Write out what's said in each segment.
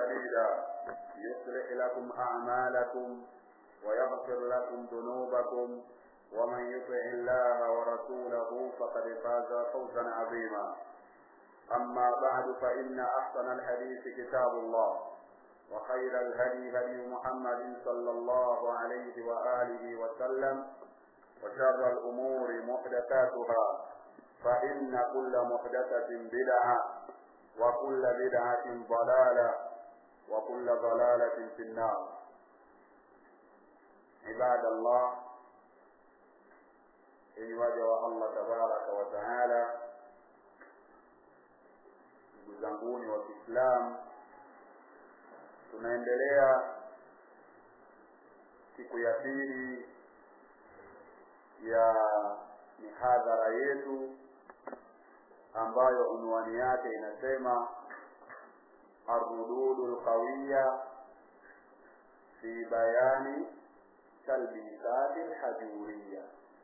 سديدا يصلح لكم أعمالكم ويغفر لكم ذنوبكم ومن يطع الله ورسوله فقد فاز فوزا عظيما أما بعد فإن أحسن الحديث كتاب الله وخير الهدي هدي محمد صلى الله عليه وآله وسلم وشر الأمور محدثاتها فإن كل محدثة بدعة وكل بدعة ضلالة وكل ضلالة في النار عباد الله إن وجه الله تبارك وتعالى ndugu zanguni wa Kiislamu tunaendelea siku ya pili ya mihadhara yetu ambayo unwani yake inasema arrududu lqawiya fi bayani talbisati lhajuriya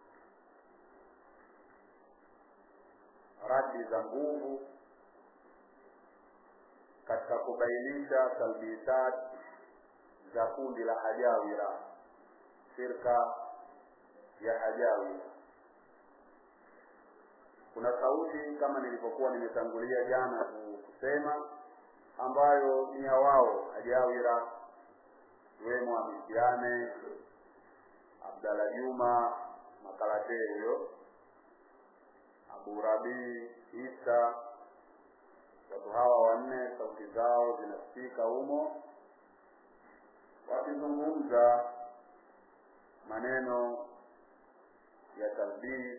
radi za nguvu katika kubainisha talbisat za kundi la hajawira shirka ya hajawira kuna sauti kama nilivyokuwa nimetangulia jana kusema ambayo ni ya wao hajawira iwemo amisiane abdala juma makalatee huyo abu rabii isa watu hawa wanne sauti zao zinasikika humo wakizungumza maneno ya talbii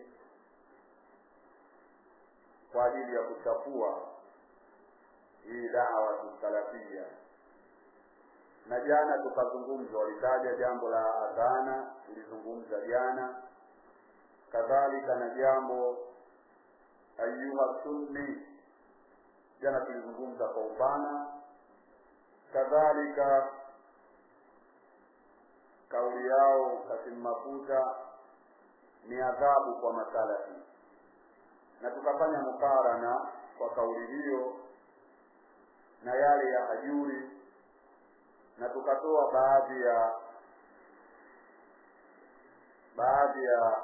kwa ajili ya kuchafua hii dawa salafia na jana tukazungumza walitaja jambo la adhana tulizungumza jana kadhalika na jambo ayuha sunni jana tulizungumza kwa upana kadhalika kauli yao kasimu mafuta ni adhabu kwa masalafi na tukafanya mukarana kwa kauli hiyo na yale ya hajuri na tukatoa baadhi ya baadhi ya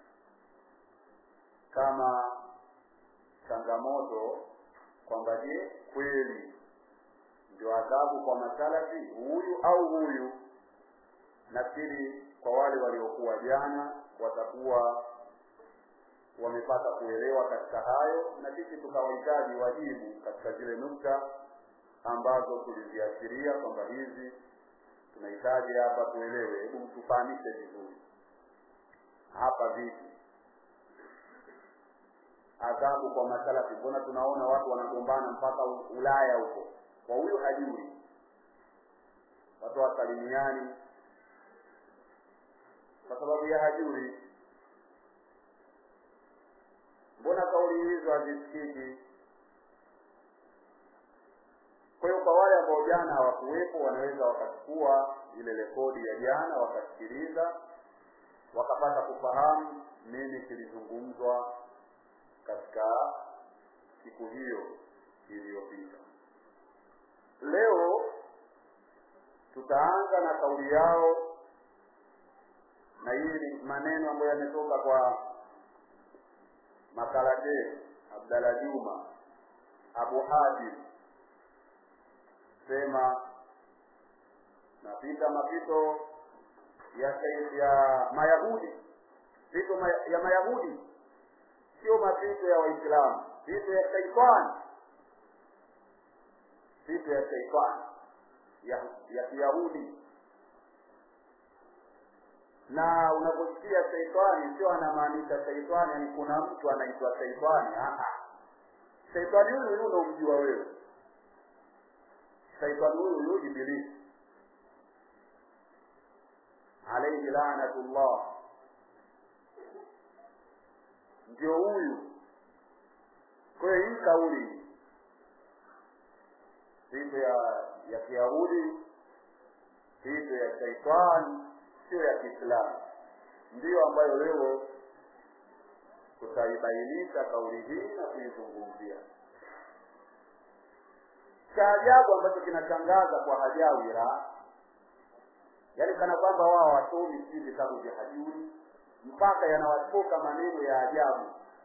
kama changamoto kwamba je kweli ndio adhabu kwa masalafi huyu au huyu nafikiri kwa wale waliokuwa jana watakuwa wamepata kuelewa katika hayo na sisi tukawahitaji wajibu katika zile nukta ambazo tuliziashiria kwamba hizi tunahitaji hapa tuelewe hebu tufahamishe vizuri hapa vipi adhabu kwa masalafi mbona tunaona watu wanagombana mpaka ulaya huko kwa huyu hajui watu wasalimiani kwa sababu ya hajuri mbona kauli hizo hazisikiki kwa hiyo kwa wale ambao jana hawakuwepo wanaweza wakachukua ile rekodi ya jana wakasikiliza wakapata kufahamu nini kilizungumzwa katika siku hiyo iliyopita leo tutaanza na kauli yao na hii ni maneno ambayo yametoka kwa makalate abdala juma abu hadim sema napita mapito ya ya mayahudi pito ya mayahudi sio mapito ya waislamu pito ya shaitani pito ya shaitani ya ya kiyahudi na unaposikia shaitani sio anamaanisha shaitani yani kuna mtu anaitwa shaitani shaitani huyu huyu unaomjua wewe shaitani huyu huyu ibilisi alaihi lanatullah ndio huyu kwa hiyo hii kauli sifa ya ya kiyahudi sifa ya shaitani sio ya kiislamu ndiyo ambayo leo tutaibainisha kauli hii na kuizungumzia cha ajabu ambacho kinashangaza kwa hajawira yaani kana kwamba wao wasomi sijui vitabu vya hajuri mpaka yanawatoka maneno ya ajabu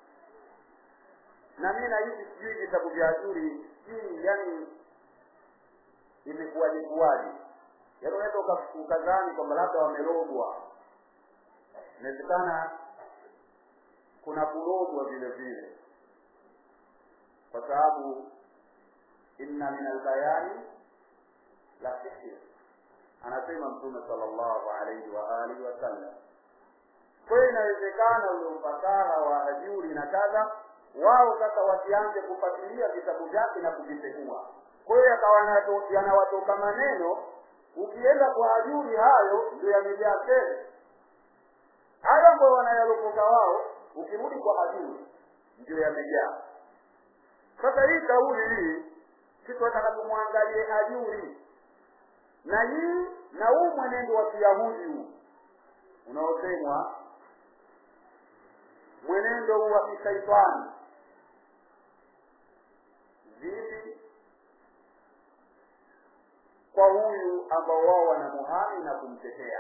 na mi nahisi sijui vitabu vya hajuri sijui yani imekuwaje kuwaje yaani unaweza ukadhani kwamba labda wamerogwa inawezekana kuna kurogwa vile vile kwa sababu inna min albayani la sihir anasema mtume sallallahu alaihi wa alihi wasallam kwa hiyo inawezekana ule ufasaha wa hajuri na kadha wao sasa wasianze kufuatilia vitabu vyake na kuvipekua kwa hiyo yakawa yanawatoka maneno ukienda kwa hajuri hayo ndio yamejaa tele hayo ambayo wanayalokoka wao ukirudi kwa hajuri ndio yamejaa sasa hii kauli hii sisi wataka tumwangalie hajuri na hii na huu mwenendo wa kiyahudi huu unaosemwa mwenendo huu wa kishaitani vipi kwa huyu ambao wao wanamuhami na kumtetea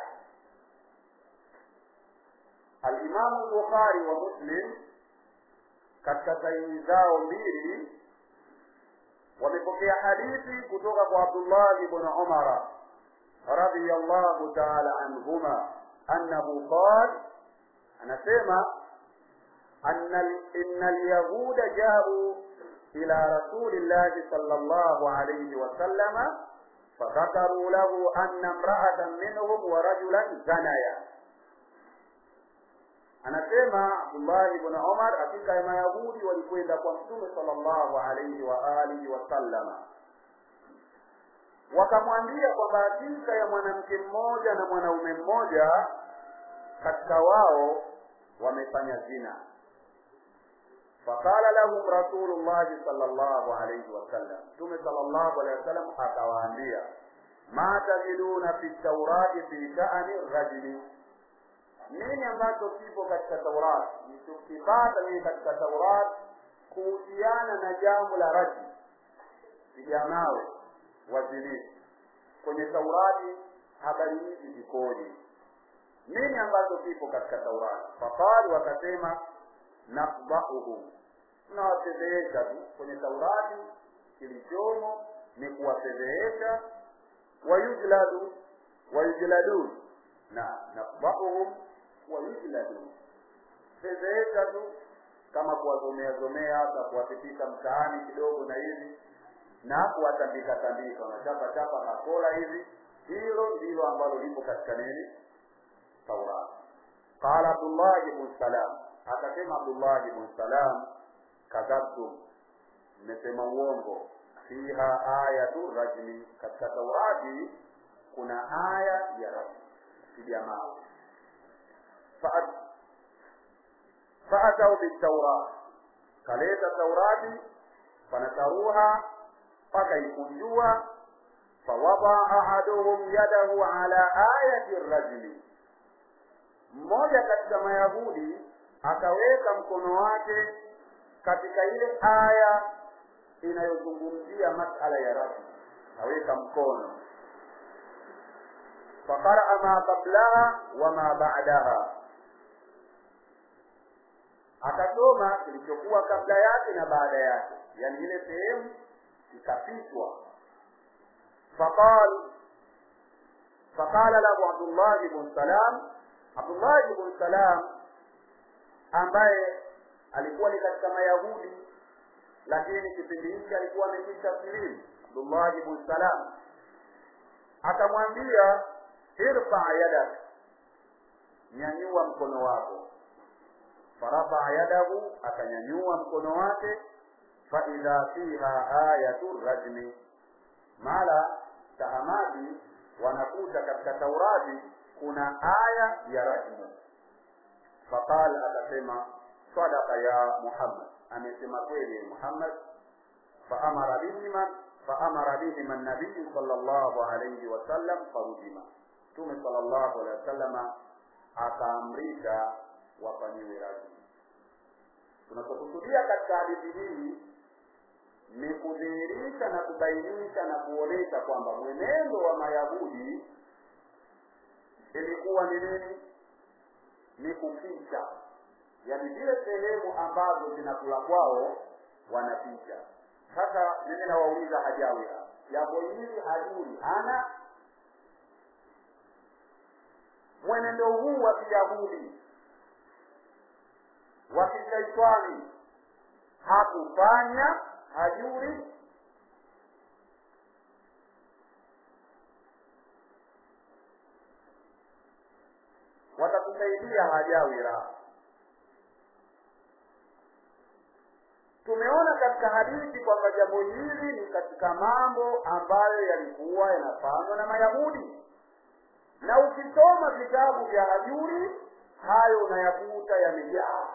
alimamu bukhari wa muslim katika sahihi zao mbili wamepokea hadithi kutoka kwa abdullah ibn umara radiyallahu ta'ala anhuma annahu qal anasema anna inna alyahuda ja'u ila rasulillahi sallallahu alayhi wa sallama فذكروا له أن امرأة منهم ورجلا زنيا anasema abdullahi ibn umar hakika ya mayahudi walikwenda kwa mtume sallallahu alaihi wa alihi wasallama wakamwambia kwamba hakika ya mwanamke mmoja na mwanaume mmoja katika wao wamefanya zina faqala lahum rasulullahi sallallahu alaihi wasallam mtume sallallahu alaihi wasallam akawaambia ma tajiduna fi taurati fi sha'ani rajuli nini ambacho kipo katika Taurat nichokipata mimi katika Taurat kuhusiana na jambo la raji vijanawe wazinifu kwenye Taurati habari hizi zikoje nini ambacho kipo katika Taurati faqalu wakasema nafdahuhum tunawafedhehesha tu kwenye Taurati kilichomo ni kuwafedhehesha wayujladu wayujladun na nafdahuhum wayujladun fedhehesha tu kama kuwazomea zomea hata kuwapitisha mtaani kidogo na hivi na kuwatandika tandika wanachapa chapa makola hivi hilo ndilo ambalo lipo katika nini taurat qala abdullah ibn salam akasema abdullah ibn salam kadhabtum mmesema uongo fiha ayatu rajmi katika taurati kuna aya ya rajmi piga mawe faatau bitaurat kaleta taurati fanataruha pakaikunjua fawada ahaduhum yadahu ala ayati rajuli mmoja katika mayahudi akaweka mkono wake katika ile aya inayozungumzia masala ya rajuli aweka mkono faqaraa ma qablaha wa ma ba'daha akasoma kilichokuwa kabla yake na baada yake yani ile sehemu ikapitwa faqal faqala lahu abdullah ibn salam abdullah ibn salam ambaye alikuwa ni katika mayahudi lakini kipindi hiki alikuwa amekisha silimu abdullah ibn salam akamwambia irfa yadak nyanyua mkono wako farafa yadahu akanyanyua mkono wake faidha fiha ayatu rajmi mala tahamadi wanakuta katika taurati kuna aya ya rajmu faqal akasema sadaka ya muhammad amesema kweli muhammad faamara bihima faamara bihima nabiyu sallallahu alayhi wasallam farujima mtume sallallahu alayhi wasallama akaamrisha wafanyiwe rajmu tunachokusudia katika hadithi hii ni kudhihirisha kufundisha na kubainisha na kuonesha kwamba mwenendo wa mayahudi ilikuwa ni nini ni kuficha yaani zile sehemu ambazo zinakula kwao wanaficha sasa mimi nawauliza hajawira jambo hili hajuri ana mwenendo huu wa kiyahudi wa kishaitani hakufanya hajuri watakusaidia hajawira tumeona katika hadithi kwamba jambo hili ni katika mambo ambayo yalikuwa yanafanywa na mayahudi na ukisoma vitabu vya hajuri hayo unayakuta yamejaa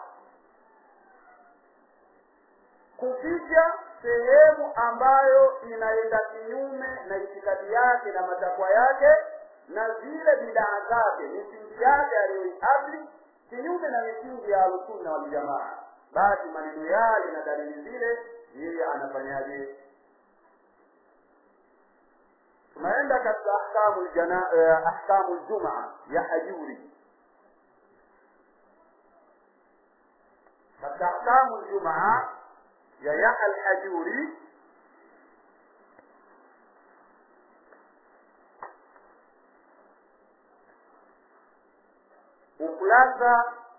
kuficha sehemu ambayo inaenda kinyume na itikadi yake na matakwa yake na zile bidaa zake misingi yake aliyoiabli kinyume na misingi ya alusunna waljamaa basi maneno yale na dalili zile yeye anafanyaje tunaenda katika ahkamu ljana eh, ahkamu ljumaa ya hajuri katika ahkamu ljumaa ya yaha alhajuri ukurasa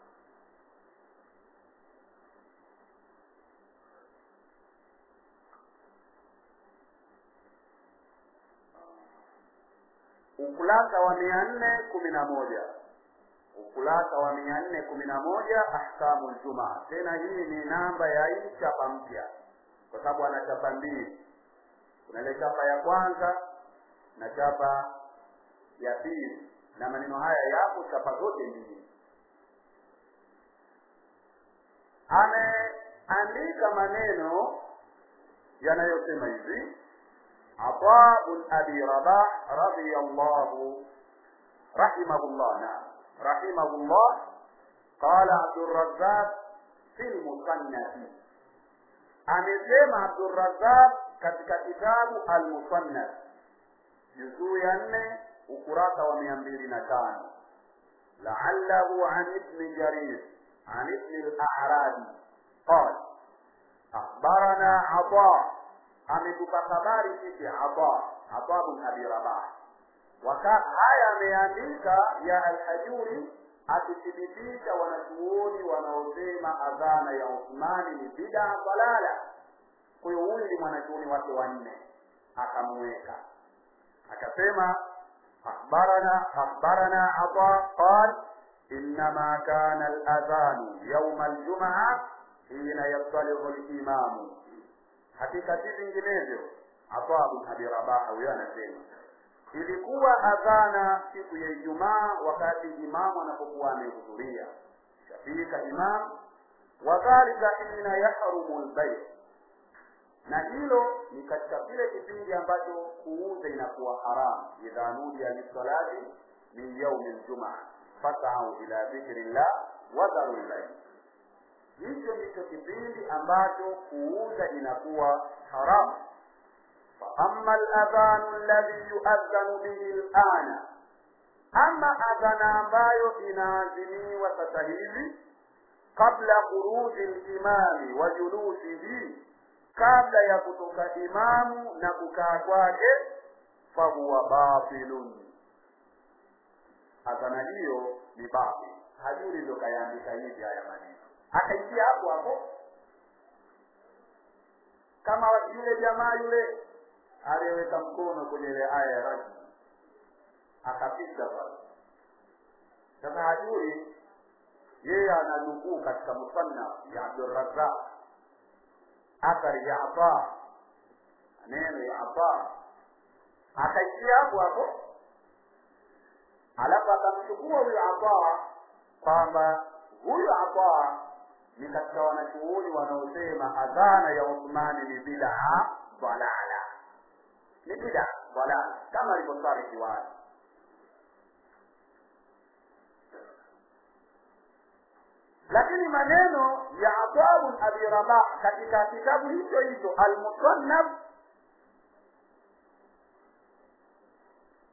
ukurasa wa mia nne kumi na moja ukurasa wa mia nne kumi na moja ahkamu ljumaa tena hii ni namba ya hii chapa mpya kwa sababu ana chapa mbili kuna ile chapa ya kwanza na chapa ya pili na maneno haya yapo chapa zote mbili ameandika maneno yanayosema hivi عطاء بن أبي رباح رضي الله رحمه الله نعم رحمه الله قال عبد الرزاق في المصنف amesema abdurazaq katika kitabu almusannaf juzuu ya nne ukurasa wa mia mbili na tano laallahu an ibni jarir an ibni larabi qal akhbarana ata ametupa habari sisi ata ata bn abi rabah haya ameandika ya alhajuri akithibitisha wanachuoni wanaosema adhana ya uthmani ni bidaa dalala kwa hiyo huyu ni mwanachuoni wake wanne akamuweka akasema akhbarana akhbarana ata qal انما كان الاذان يوم الجمعه حين يطلع الامام hakika si vinginevyo ata bin abi rabaha huyo anasema ilikuwa adhana siku ya ijumaa wakati imamu anapokuwa amehudhuria shafika imam wadhalika hina yahrumu lbai na hilo ni katika kile kipindi ambacho kuuza inakuwa haramu idha nudia lisalati min yaumi ljumaa fasau ila dhikri llah wadharu lbai hicho ndicho kipindi ambacho kuuza inakuwa haramu فأما الأذان الذي يؤذن به الآن أما أذان ambayo inaadhiniwa sasa hivi kabla khuruji limami wa julusihi kabla ya kutoka imamu na kukaa kwake fahuwa batilun adhana hiyo ni batil hajuri ndo kayaandika hivi haya maneno akaingia hapo hapo kama yule jamaa yule aliyeweka mkono kwenye ile aya ya rajmu akapita pale sasa hajui yeye ananukuu katika musannaf ya abdurazaq athari ya ata neno ya ata akaishia hapo hapo alafu akamchukua huyo ata kwamba huyo ata ni katika wanachuoni wanaosema adhana ya uthmani ni bidaa dalala ni bida dalala kama alivyosarihi wazi lakini maneno ya atabu abi rabah katika kitabu hicho hicho almusannaf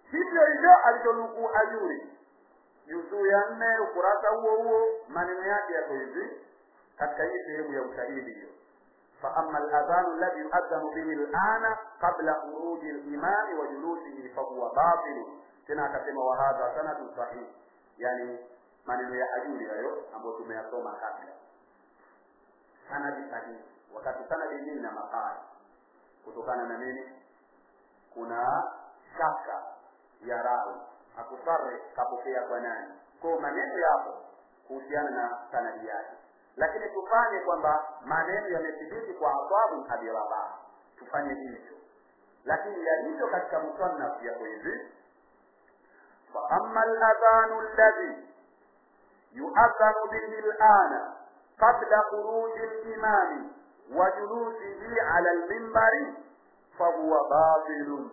hivyo hivyo alichonukuu ajuri juzuu ya nne ukurasa huo huo maneno yake yako hivi katika hii sehemu ya ushahidi hiyo فأما الأذان الذي يؤذن به الآن قبل خروج الإمام وجلوسه فهو باطل tena akasema wahadha sanadu sahih yani maneno ya ajuri hayo ambayo tumeyasoma kabla sanadi sahihi wakati sanadi hii na makali kutokana na nini kuna shaka ya rawi akusare kapokea kwa nani kwao maneno yapo kuhusiana na sanadi yake lakini tufanye kwamba maneno yamethibiti kwa asabu abi rabah tufanye hivyo lakini yalivyo katika musannaf yako hivi فأما الأذان الذي يؤذن به الآن قبل خروج الإمام وجلوسه على المنبر فهو باطل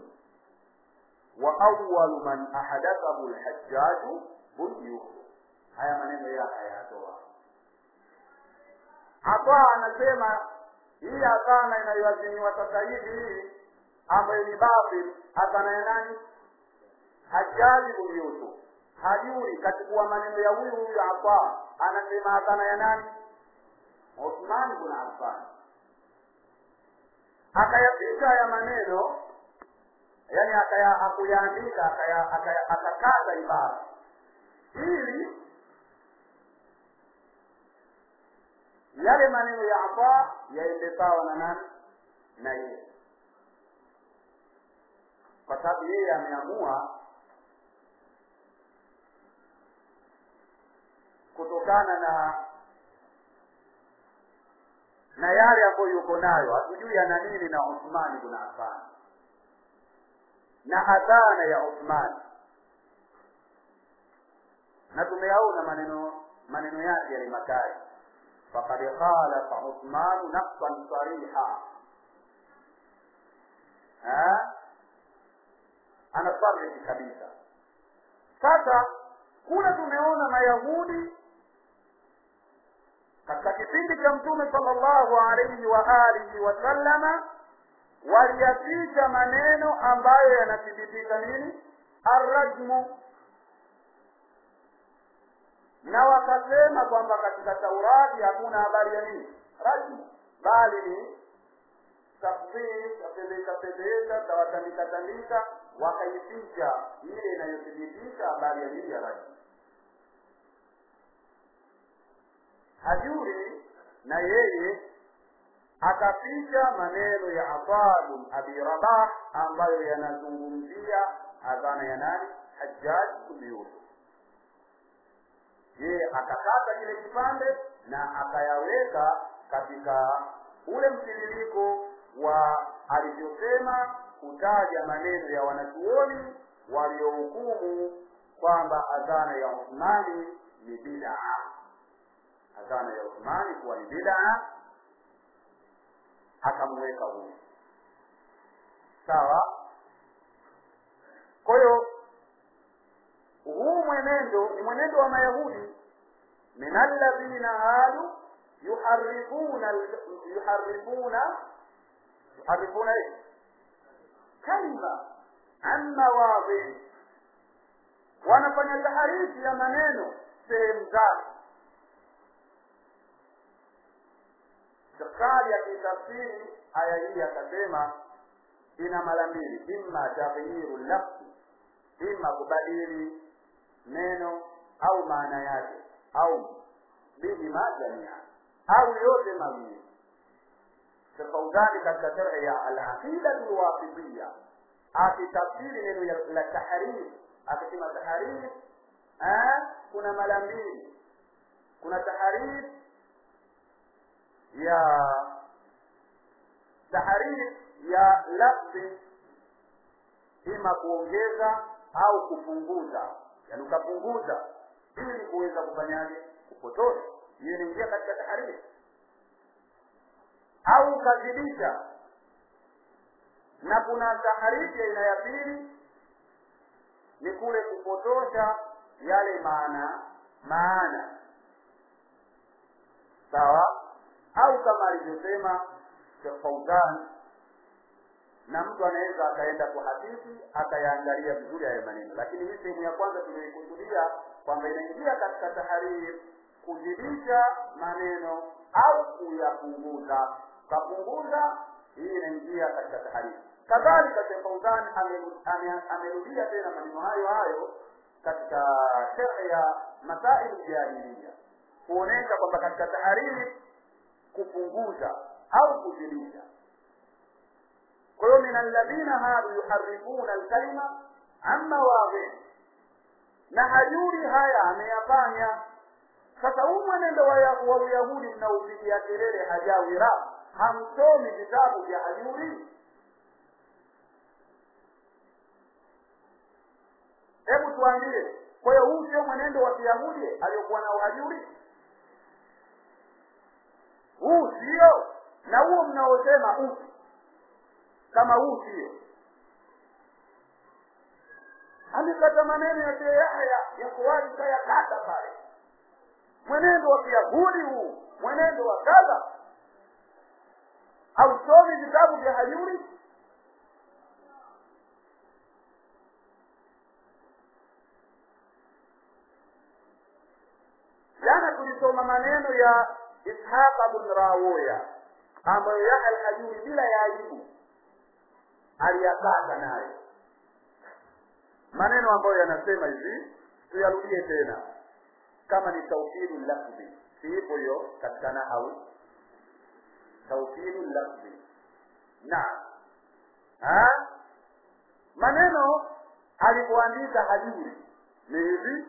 وأول من أحدثه الحجاج بن يوسف haya maneno yake hayatoa hapa anasema hii adhana inayoaziniwa sasa hivi hii ambayo ni batil adhana ya nani hajaji bin yusuf hajuri kachukua maneno ya huyu huyu hapa anasema adhana ya nani uthman bin affan akayapita haya maneno yani akaya akuyaandika akaya akakata ibara ili yale maneno ya Ataa yaende sawa na nani na yeye, kwa sababu yeye ameamua kutokana na na yale ambayo yuko nayo, hatujui ana nini na Uthman ibn Affan na adhana ya Uthman, na tumeyaona maneno maneno yake yale makali فقد خالف عثمان نقصا صريحا ها ana sarhi kabisa sasa kule tumeona mayahudi katika kipindi cha mtume sallallahu alaihi wa alihi wasallama waliyaficha maneno ambayo yanathibitisha nini arrajmu na wakasema kwamba katika taurati hakuna habari ya nini rajmu bali ni tafsiri tapeleka peleka tawatandika tandika wakaificha ile inayothibitisha habari ya nini ya rajmu hajuri na yeye akaficha maneno ya Atabun Abi Rabah ambayo yanazungumzia adhana ya nani Hajjaj bin Yusuf yeye akakata kile kipande na akayaweka katika ule mtiririko wa alivyosema kutaja maneno ya wanachuoni waliohukumu kwamba adhana ya Uthmani ni bid'a, adhana ya Uthmani kuwa ni bid'a, akamweka huyu sawa. Kwa hiyo huu mwenendo ni mwenendo wa mayahudi min alladhina hadu yuharifuna yuharifuna yuharifuna kalima an mawadhi wanafanya taharifi ya maneno sehemu zake Shakari akitafsiri aya hii akasema ina mara mbili, imma taghyiru lafzi, imma kubadili neno au maana yake au bihima jamia au yote mawili tafaudani katika sharhi ya alaqidatu lwasitiya akitafsiri neno la tahrif akisema tahrif kuna mara mbili kuna tahrif ya tahrif ya lafzi ima kuongeza au kupunguza yani ukapunguza ili kuweza kufanyaje kupotosha hiyo inaingia katika tahariri au ukazidisha na kuna tahariri aina ya pili ni kule kupotosha yale maana maana sawa au kama alivyosema Sheikh Fauzan na mtu anaweza akaenda kuhadithi akayaangalia vizuri hayo maneno lakini hii sehemu ya kwanza tuliyoikusudia kwamba inaingia katika tahariri kuzidisha maneno au kuyapunguza kapunguza hii inaingia katika tahariri kadhalika Sheikh Fauzan amerudia tena maneno hayo hayo katika sharh ya masail jahiliya kuonesha kwamba katika tahariri kupunguza au kuzidisha kwa hiyo min alladhina hadu yuharifuna alkalima an mawadhihi na hajuri haya ameyafanya sasa huu mwenendo wa uyahudi mnaopigia kelele hajawira hamsomi vitabu vya hajuri hebu tuambie kwa hiyo huu sio mwenendo wa kiyahudi aliyokuwa nao hajuri huu sio na huo mnaosema upi kama huu sio amekata maneno ya Sheikh Yahya ya kuwahi kayakata pale mwenendo wa kiyahudi huu mwenendo wa kadha hausomi vitabu vya hajuri jana tulisoma maneno ya ishaq bin rawoya ambayo yahya alhajuri bila ya aibu aliyakata nayo maneno ambayo yanasema hivi tuyarudie tena kama ni tauhidu lafzi siipo hiyo katika nahau tauhidu lafzi naam maneno alipoandika hajuri ni hivi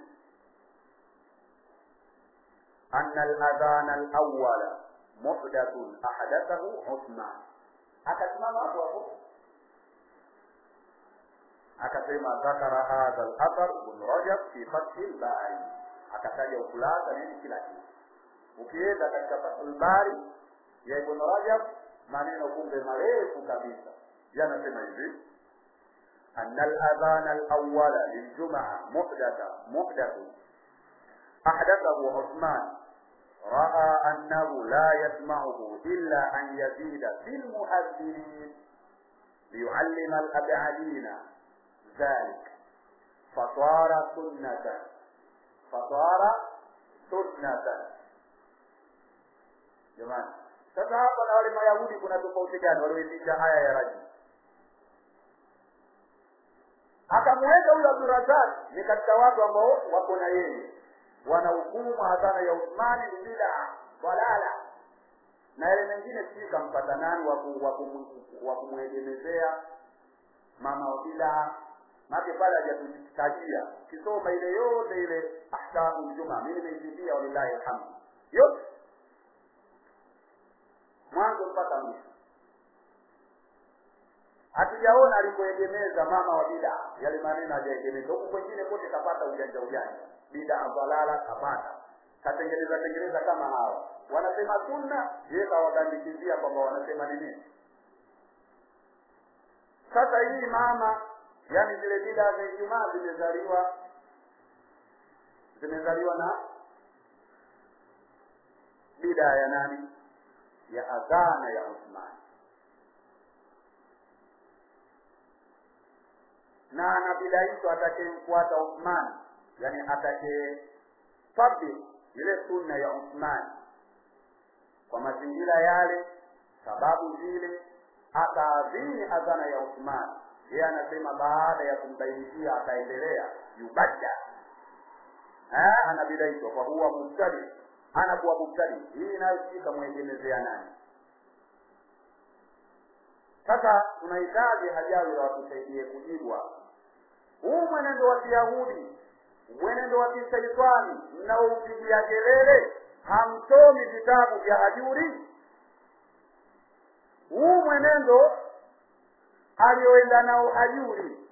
أن الأذان الأول محدث أحدثه عثمان akasimama hapo hapo akasema dhakara hadha al-athar ibn Rajab fi Fath al-Bari akataja ukurasa nini kila kitu ukienda katika Fath al-Bari ya Ibn Rajab maneno kumbe marefu kabisa yanasema hivi أن الأذان الأول للجمعة محدث محدث أحدثه عثمان رأى أنه لا يسمعه إلا أن يزيد في المؤذنين ليعلم الأبعدين ذلك فصار سنة فصار سنة jamani sasa hapa na wale mayahudi kuna tofauti gani walioitisha haya ya raji akamweka huyo abdurazak ni katika watu ambao wako na yeye wanahukumu adhana ya Uthmani ni bid'a dalala na yale mengine sijui kampata nani wa kumwegemezea mama wa bid'a make pale hajatutajia kisoma ile yote ile ahkamu juma mimi nimeisifia walillahi alhamdu yote mwanzo mpaka mwisho hatujaona alipoegemeza mama wa bid'a yale maneno hajaegemeza huku kwengine kote kapata ujanja ujanja bid'a dalala kapata katengeneza tengeneza kama hawa wanasema sunna yeye kawagandikizia kwamba wanasema ni nini sasa hii mama yani zile bid'a za Ijumaa zimezaliwa zimezaliwa na bid'a ya nani ya adhana ya Uthman na na bid'a hizo atakayemfuata Uthman yani atake tabi ile sunna ya Uthman kwa mazingira yale sababu zile akaadhini adhana ya Uthman yeye anasema baada ya kumbainishia akaendelea yubadda eh anabidaishwa kwa huwa mubtadi anakuwa mubtadi hii nayo sika mwegemezea nani sasa tunahitaji hajawi watusaidie kujibwa huu mwenendo wa kiyahudi mwenendo wa kisaitani mnaoupigia kelele hamsomi vitabu vya hajuri huu mwenendo alioenda nao hajuri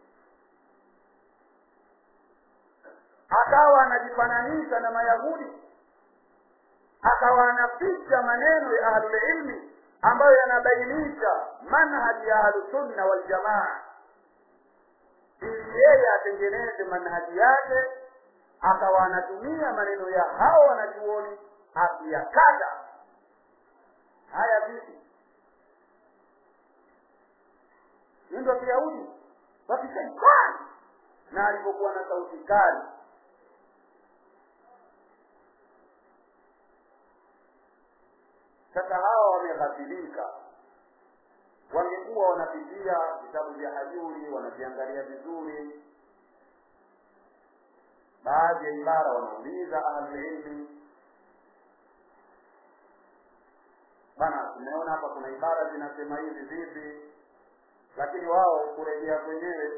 akawa anajifananisha na mayahudi akawa anaficha maneno ya ahlulilmi ambayo yanabainisha manhaji ya ahlusunna waljamaa ili yeye atengeneze manhaji yake akawa anatumia maneno ya hao wanachuoni akiyakata haya vipi huyu ndo kiyahudi wakishaitani na alipokuwa na sauti kali sasa hawa wameghafilika wangekuwa wanapitia vitabu vya hajuri wanaviangalia vizuri baadhi ya ibara wanauliza ahlulilmi bana tumeona hapa kuna ibara zinasema hivi vipi lakini wao kurejea kwenyewe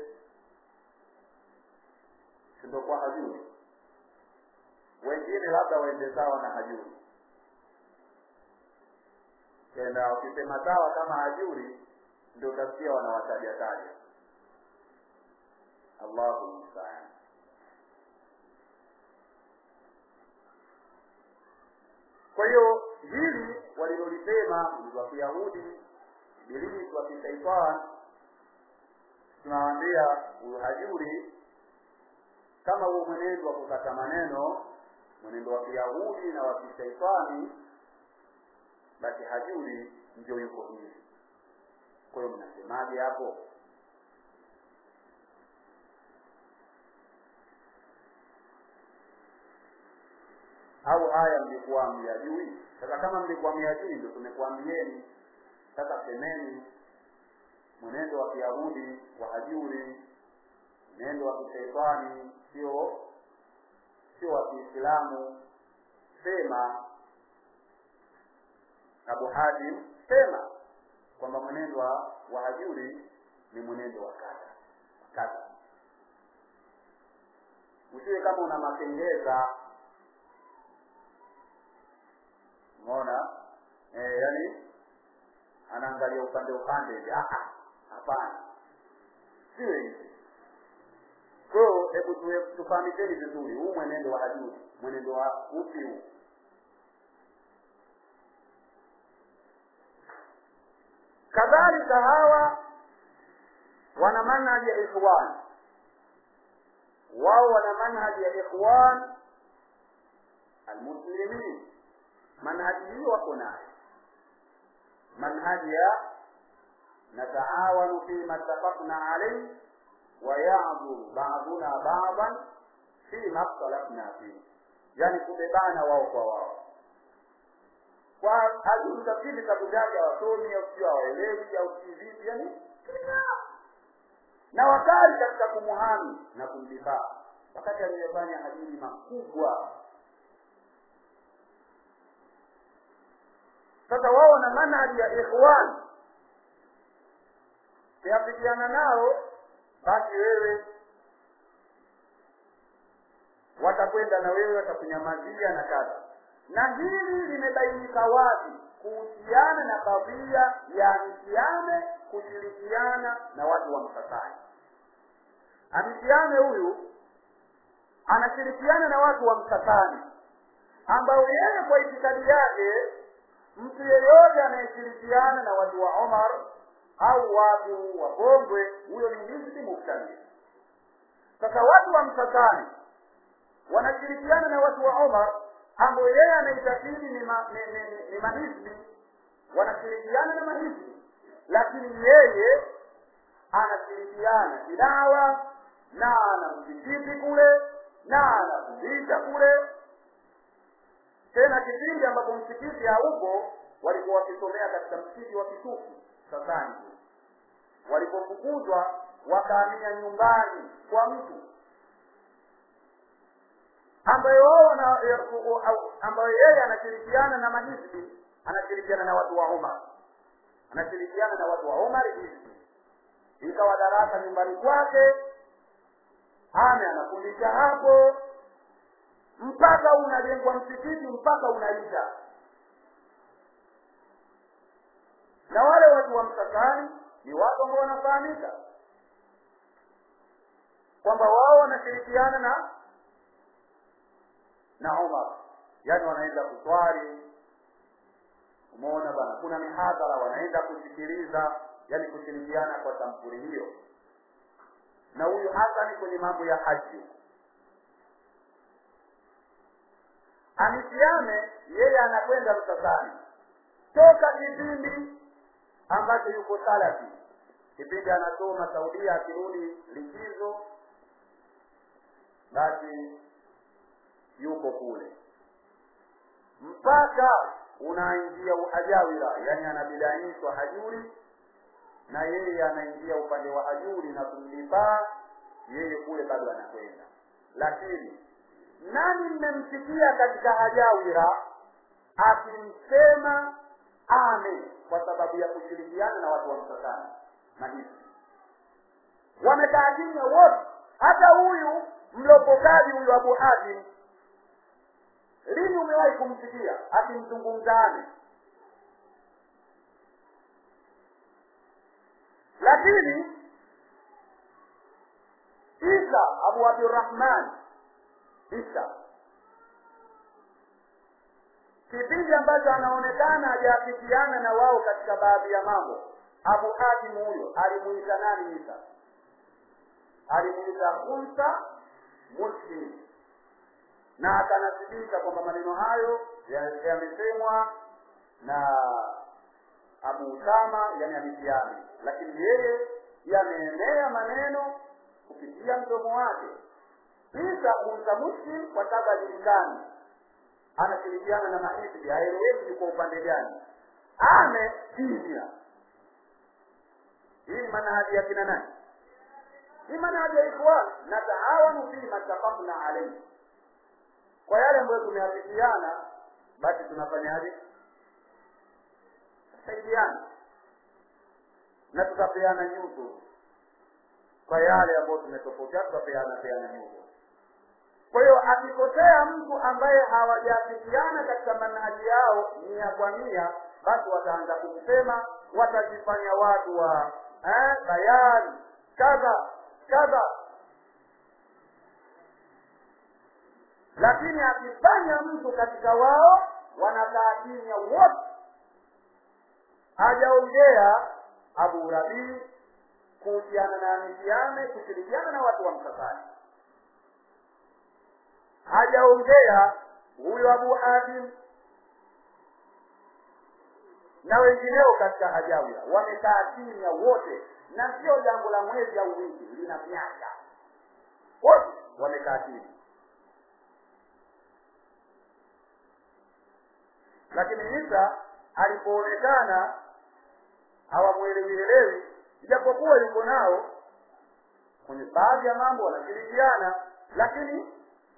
sindokuwa hajuri wengine labda waende sawa na hajuri tena wakisema sawa kama hajuri ndio utasikia wanawataja taja allahu mustaan kwa hiyo hili walilolisema ni wa kiyahudi ibilisi wa kishaitani tunawaambia huyu hajuri kama huo mwenendo wa kukata maneno mwenendo wa kiyahudi na wa kishaitani basi hajuri ndio yuko hivi kwa hiyo mnasemaje hapo au haya mlikuwa myajui sasa kama mlikuwa myajui ndio tumekuambieni sasa semeni mwenendo wa kiyahudi wa hajuri mwenendo wa kishaitani sio sio wa kiislamu sema abu hadim sema kwamba mwenendo wa wahajuri ni mwenendo wa kadha kadha usiwe kama una makengeza umeona eh, yani anaangalia upande upande hivi hapana siwe hivi kwa hiyo hebu tufahamisheni vizuri huu mwenendo wa hajuri mwenendo wa upi huu kadhalika hawa wana manhaji ya ikhwan wao wana manhaji ya ikhwan almuslimin manhaji hiyo wako nayo manhaji ya nataawanu fima ttafaqna alayhi wayadhuru baduna badan fima khtalafna fihi yani kubebana wao kwa wao kwa hajui tafsiri vitabu vyake hawasomi au sio hawaelewi au si vipi yani na wakali katika kumuhami na kumdifaa wakati aliyefanya hajiri makubwa sasa wao na manhaji ya ikhwan kiafikiana nao basi wewe watakwenda na wewe watakunyamazia na kadha na hili limebainika wazi kuhusiana na kadhia ya mtiame kushirikiana na watu wa msasani amtiame huyu anashirikiana na watu wa msasani ambao yeye kwa itikadi yake mtu yeyote anayeshirikiana na watu wa omar au watu wa kongwe huyo ni hizbi muktadi sasa watu wa msasani wanashirikiana na watu wa omar ambao yeye anaitakidi ni, ma, ni, ni, ni, ni mahizbi wanashirikiana na mahizbi lakini yeye anashirikiana kidawa na ana msikiti kule na anafundisha kule tena kipindi ambapo msikiti haupo walikuwa wakisomea katika msikiti wa kitufu sasani walipofukuzwa wakahamia nyumbani kwa mtu ambaye wao ambayo yeye anashirikiana na mahizbi anashirikiana na watu wa Umar anashirikiana na watu wa Umar hizbi ikawa darasa nyumbani kwake ame anafundisha hapo mpaka unajengwa msikiti mpaka unaisha na wale watu wa msasani ni watu ambao wanafahamika kwamba wao wanashirikiana na na Umar yani wanaenda kuswali umeona bana kuna mihadhara wanaenda kusikiliza yani kushirikiana kwa sampuli hiyo na huyu hasa ni kwenye mambo ya haji amisiame yeye anakwenda msasani toka kipindi ambacho yuko salafi kipindi anasoma saudia akirudi likizo basi yuko kule mpaka unaingia uhajawira yani anabidaishwa hajuri na yeye anaingia upande wa hajuri na kumlipaa yeye kule bado anakwenda lakini nani mmemsikia katika hajawira akimsema ame kwa sababu ya kushirikiana na watu wa msasani mahisi wamekaa kimya wote hata huyu mlopokaji huyu abu hatim lini umewahi kumsikia akimzungumza ame lakini isa abu abdurahman isa kipindi ambacho anaonekana hajaafikiana na wao katika baadhi ya mambo abu hatim huyo alimuita nani isa alimuita unsa muslim na akanasibika kwamba maneno hayo yamesemwa na abu usama yani abidiani lakini yeye yameenea maneno kupitia mdomo wake isa unsa muslim kwa sababu ajulikani anashirikiana na mahisbi haeleweki ni kwa upande gani ame kimya hii ni manhaji ya kina nani ni manhaji ya ikhwan nataawanu fima tafakna alaihi kwa yale ambayo tumeafikiana basi tunafanyaje tusaidiana na tutapeana nyuso kwa yale ambayo tumetofautiana tutapeana peana nyuso kwa hiyo akikosea mtu ambaye hawajaafikiana katika manhaji yao mia kwa mia basi wataanza kumsema watajifanya watu wa eh, bayani kadha kadha lakini akifanya mtu katika wao wanakaa kimya wote hajaongea abu rabii kuhusiana na amiziane kushirikiana na watu wa msafari hajaongea huyo abu hatim na wengineo katika hajawia wamekaa kimya wote na sio jambo la mwezi au wiki lina miaka wote wamekaa kimya lakini isa alipoonekana hawamwelewielewi ijapokuwa yuko nao kwenye baadhi ya mambo wanashirikiana lakini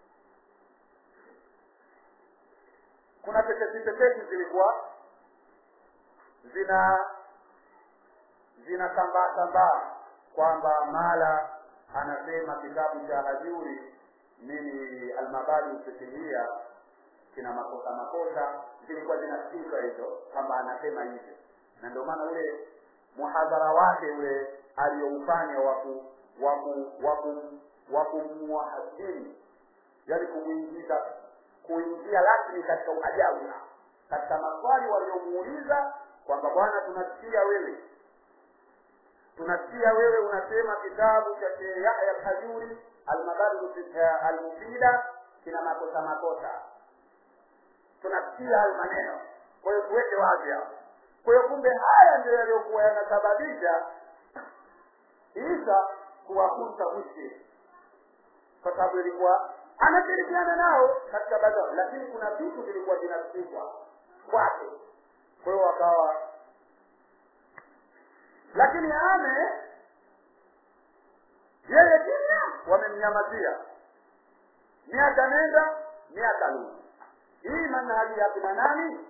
kuna tetesi tetesi zilikuwa zina zinasambaa sambaa kwamba mala anasema kitabu cha hajuri nini almabadi ufikihia kina makosa makosa zilikuwa zinasikika hizo kwamba anasema hivyo na ndio maana ule muhadhara wake ule aliyoufanya waku waku waku wakumuhadhiri yani kumwingiza kuingia rasmi katika uhajaula katika maswali waliomuuliza kwamba bwana tunasikia wewe tunasikia wewe unasema kitabu cha Sheikh Yahya al-Hajuri al-Mabadiu al-Mufida kina makosa makosa tunasikia hayo maneno kwa hiyo tuweke wazi hapo kwa hiyo kumbe haya ndio yaliyokuwa yanasababisha isa kuwakunta mwishi kwa sababu ilikuwa anashirikiana nao katika baadhi lakini kuna vitu vilikuwa vinasikika kwake kwa hiyo wakawa lakini ame yeye kimya wamemnyamazia miaka nenda miaka rudi hii manhaji ya kina nani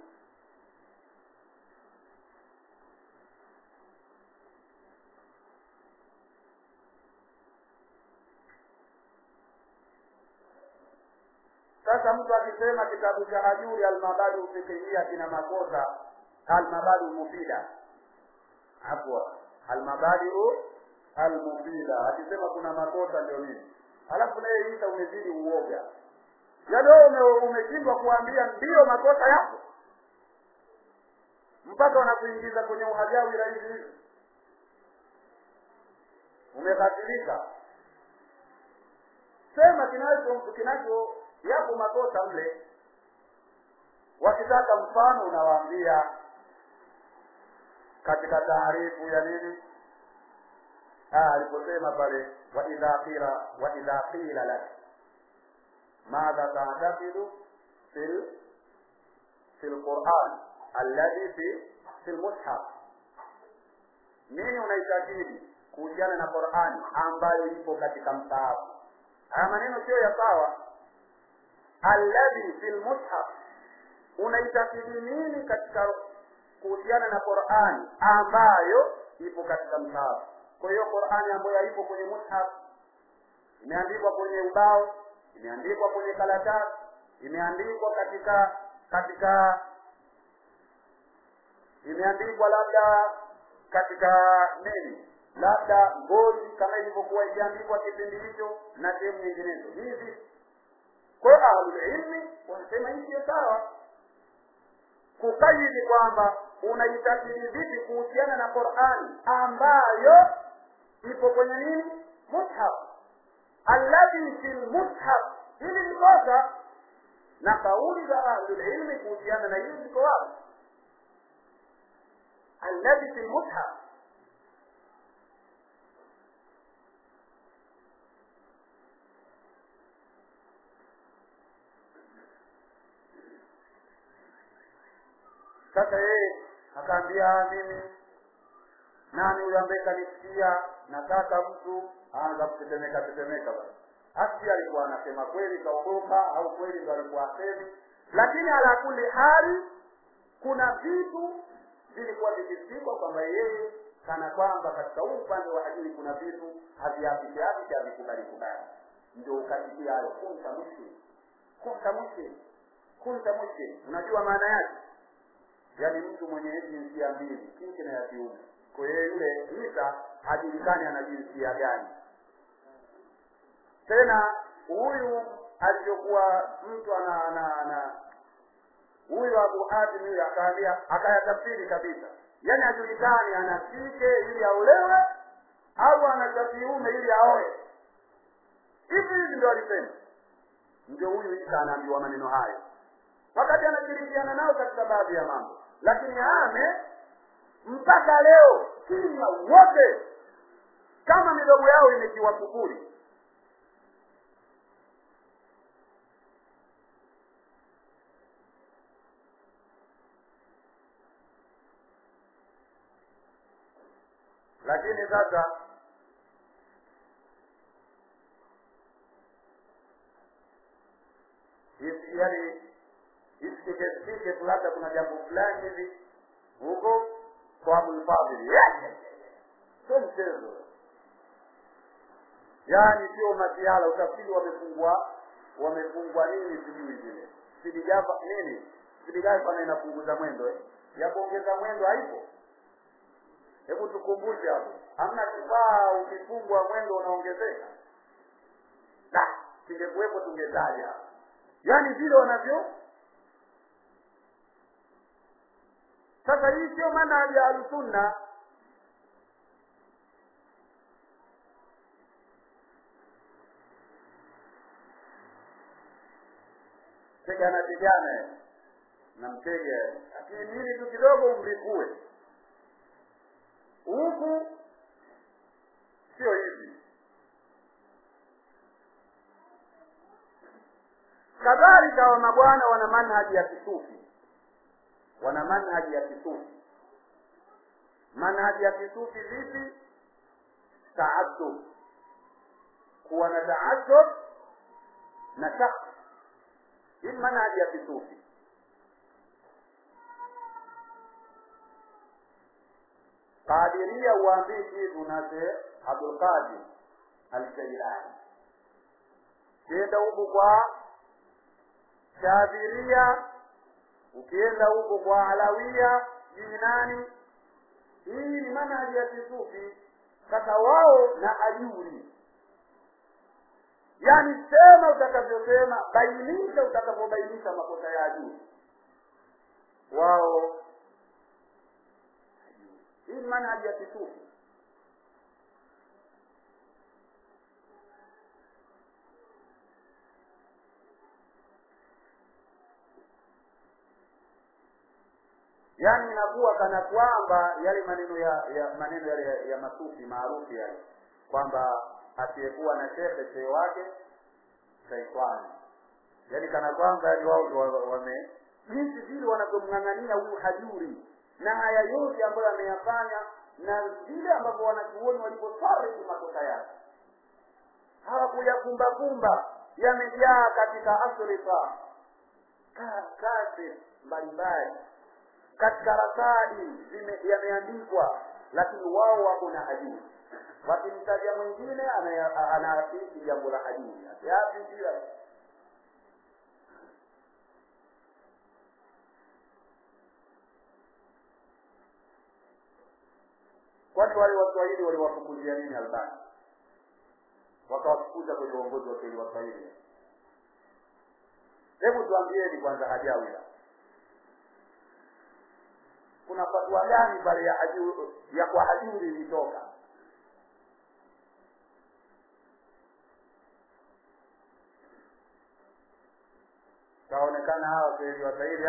sasa mtu akisema kitabu cha hajuri almabadu fikihia kina makosa almabadu mufida afwa almabadiu almufida akisema kuna makosa ndio nini alafu naye isa umezidi uoga yaani wewe umeshindwa kuambia ndiyo makosa yako mpaka wanakuingiza kwenye uhajawi rahisi hivi umeghafilika sema kinacho kinacho yapo makosa mle wakitaka mfano unawaambia katika taarifu ya nini ah, aliposema pale wa idha qila wa idha qila lak madha ta'taqidu fil fil Qur'an alladhi fi fil mushaf nini unaitakidi kuhusiana na Qur'ani ambayo ipo katika msahafu haya maneno sio ya sawa alladhi fil mushaf unaitakidi nini katika kuhusiana na Qur'ani ambayo ipo katika msahafu kwa hiyo Qur'ani ambayo haipo kwenye mushaf imeandikwa kwenye ubao imeandikwa kwenye karatasi imeandikwa katika katika imeandikwa labda katika nini labda ngozi kama ilivyokuwa ikiandikwa kipindi hicho na sehemu nyinginezo hizi kwa ahlulilmi wanasema hii sio sawa kukaidi kwamba unaitakidi vipi kuhusiana na qurani ambayo ipo kwenye nini mushaf alladhi fi lmushaf hili ni kosa na kauli za ahlulilmi kuhusiana na hili ziko wapi alladhi fi lmushaf sasa yeye akaambia mimi nani huyo ambaye kanisikia nataka mtu aanza kutetemeka tetemeka basi asi alikuwa anasema kweli kaogopa au kweli ndo alikuwa asemi lakini ala kuli hali kuna vitu vilikuwa vikisikwa kwamba yeye kana kwamba katika huu upande wa hadithi kuna vitu haviapike apike havikubali kubali ndio ukasikia hayo kunta mushkil kunta mushkil kunta mushkil unajua maana yake yaani mtu mwenye jinsia mbili kike na ya kiume kwa hiyo yule isa hajulikani ana jinsia gani tena huyu alivyokuwa mtu ana ana ana huyu abu hatim huyu akaambia akayatafsiri kabisa yaani hajulikani ana kike ili aolewe au ana cha kiume ili aoe hivi hivi ndio alisema ndio huyu isa anaambiwa maneno hayo wakati anashirikiana nao katika baadhi ya mambo lakini ame mpaka leo kimya wote kama midomo yao imetiwa kufuri lakini sasa yani isikike tu labda kuna jambo fulani hivi huko kwa abulfadhili sio mchezo yaani sio masiala utafikiri wamefungwa wamefungwa nini sijui vile sidigava nini sidigava inapunguza mwendo eh? ya kuongeza mwendo haipo hebu tukumbushe hapo hamna kifaa ukifungwa mwendo unaongezeka da kingekuwepo tungetaja yaani vile wanavyo sasa hii sio manhaji ya ahlusunna tegana tegana na mtege lakini nini tu kidogo umlikue huku sio hivi kadhalika wa mabwana wana manhaji ya kisufi wana manhaji ya kisufi manhaji ya kisufi vipi taadub kuwa na taadub na shak hii manhaji ya kisufi qadiria uambii kitu nase abdulqadir aljailani kienda huku kwa shadhiria ukienda huko kwa alawia jini nani hii ni manhaji ya kisufi sasa wao na ajuri yaani sema utakavyosema bainisha utakavyobainisha makosa ya ajuri wao hii ni manhaji ya kisufi yaani inakuwa kana kwamba yale maneno ya, ya maneno yale ya, ya masufi maarufu yale kwamba asiyekuwa na shekhe shehe wake shaitani yaani kana kwamba yani wao wame jinsi vile wanavyomng'ang'ania huyu hajuri na haya yote ambayo ameyafanya na vile ambavyo wanachuoni walivyofariki makosa yake hawakuyakumbakumba yamejaa katika asrifa kazi mbalimbali katika rasali yameandikwa lakini wao wako na hajuri wakimtaja mwingine anaafiki jambo la hajuri yapi pia kwani wale waswahili waliwafukuzia nini albani wakawafukuza kwenye uongozi wa kweli waswahili hebu tuambieni kwanza hajawila kuna fatwa gani pale ya hajuri, ya kwa hajuri ilitoka taonekana hawa kweli waswahili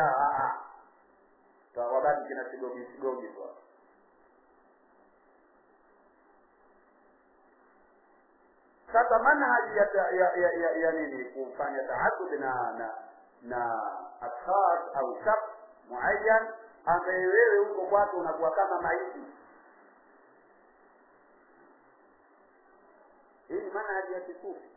wabaki kina sigogi sigogi tu sasa manhaji ya, ya, ya, ya, ya nini kufanya taadud na na na ashkhas au shakhs muayyan ambaye wewe huko kwake unakuwa kama maiti hii ni manhaji ya kisufi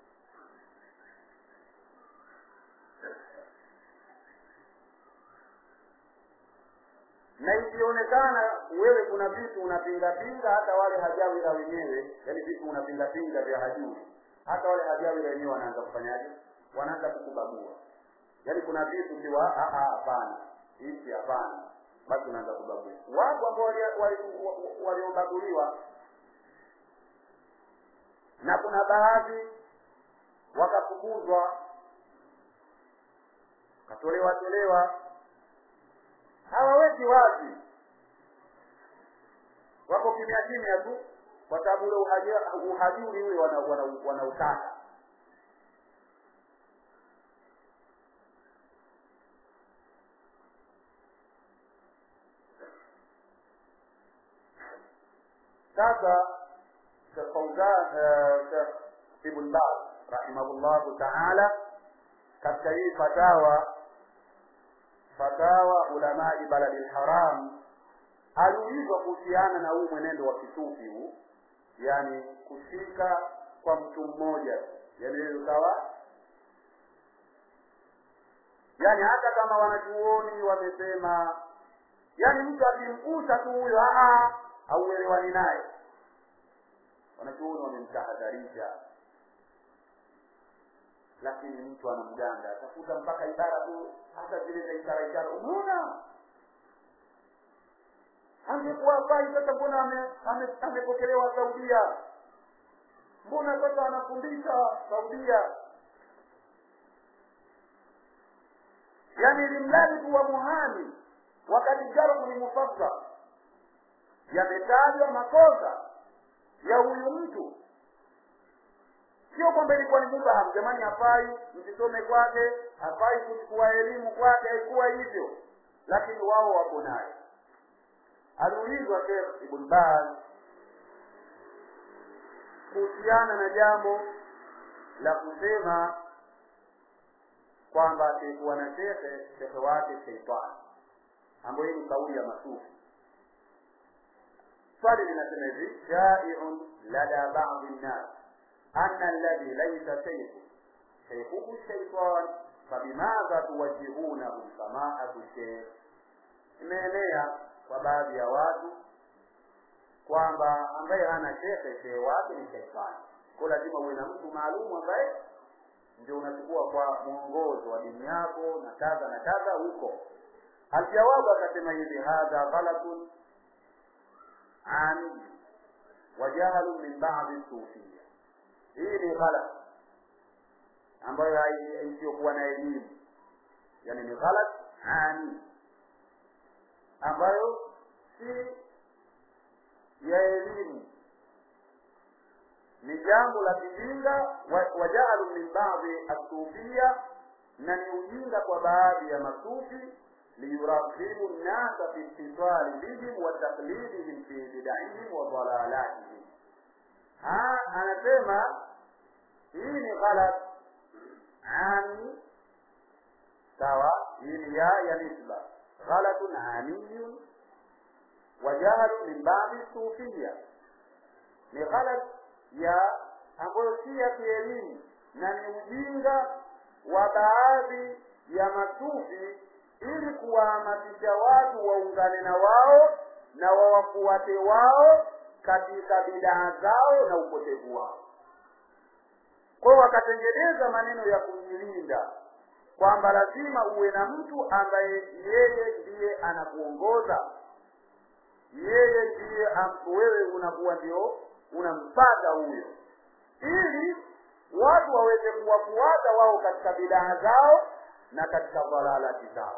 na ikionekana wewe kuna vitu unapingapinga hata wale hajawira wenyewe yani vitu unapingapinga vya hajuri hata wale hajawira wenyewe wanaanza kufanyaje wanaanza kukubagua yaani kuna vitu kiwa hapana hichi hapana basi unaanza kubagua wapo ambao waliobaguliwa na kuna baadhi wakafukuzwa wakatolewa tolewa hawaweki wazi wako kimya kimya tu kwa sababu ule uhajuri ule wanautaka wana, wana sasa Sheikh Fauzan Sheikh Ibn Baz rahimahullahu taala katika hii fatawa fatawa ulamai baladi lharam aliulizwa kuhusiana na huu mwenendo wa kisufi huu yani kushika kwa mtu mmoja yani ukawa yani hata kama wanachuoni wamesema yani mtu akimgusa tu huyo hauelewani naye wanachuoni wamemtahadharisha lakini mtu anamganda atafuta mpaka ibara tu hata zile za ishara ishara umeona angekuwa fai sasa mbona amepokelewa ame, ame saudia mbona sasa anafundisha saudia yaani limradi tu wa muhami wakati jarhu ni mufassar yametajwa makosa ya huyu mtu sio kwamba ilikuwa ni mubaham jamani hafai msisome kwake hafai kuchukua elimu kwake haikuwa hivyo lakini wao wako naye aliulizwa Sheikh Ibn Baz kuhusiana na jambo la kusema kwamba asiyekuwa na shekhe shekhe wake sheitani ambayo hii ni kauli ya masufi swali linasema hivi shaiun lada badi nnas ana alladhi laisa shaykhu shaykhuhu shaitan fabimadha tuwajihunahu samaatu sheikh imeenea kwa baadhi ya watu kwamba ambaye hana shekhe shehe wake ni shaitani ko lazima uwe na mtu maalum ambaye ndio unachukua kwa mwongozo wa dini yako na kadha na kadha huko aljawabu akasema hivi hadha ghalatun an wajahalun min badi sufia hii ni ghalat ambayo isiyokuwa na elimu yani ni ghalat ani ambayo si ya elimu ni jambo la kijinga wajaalu min baadhi asufia na ni ujinga kwa baadhi ya masufi liyurakibu nnasa fi ittisali bihim wa taklidihim fi bidaihim wa dalalatihim anasema hii ni ghalat ami sawa hii ni ya ya nisba ghalatun amiyun wa jahalu min babi sufia ni ghalat ya ambayo si ya kielimu na ni ujinga wa baadhi ya masufi ili kuwahamasisha watu waungane na wao na wawafuate wao katika bidaa zao na upotevu wao kwao wakatengeneza maneno ya kujilinda kwamba lazima uwe na mtu ambaye yeye ndiye anakuongoza yeye ndiye wewe unakuwa ndio unampata huyo ili watu waweze kuwafuata wao katika bidaa zao na katika dhalalati zao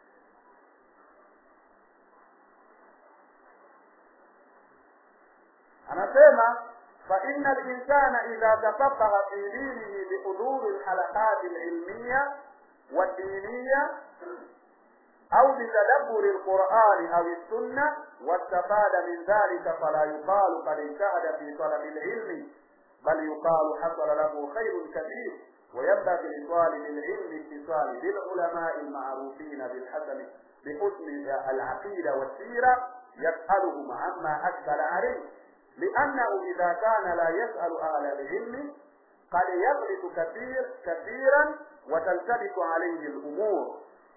anasema فإن الإنسان إذا تفقه في دينه بحضور الحلقات العلمية والدينية أو بتدبر القرآن أو السنة واستفاد من ذلك فلا يقال قد اجتهد في طلب العلم بل يقال حصل له خير كثير وينبغي لطالب العلم اتصال بالعلماء المعروفين بالحسن بحسن العقيدة والسيرة يسألهم عما أشكل عليه لأنه إذا كان لا يسأل أهل العلم قد يغلط كثير كثيرا وتلتبس عليه الأمور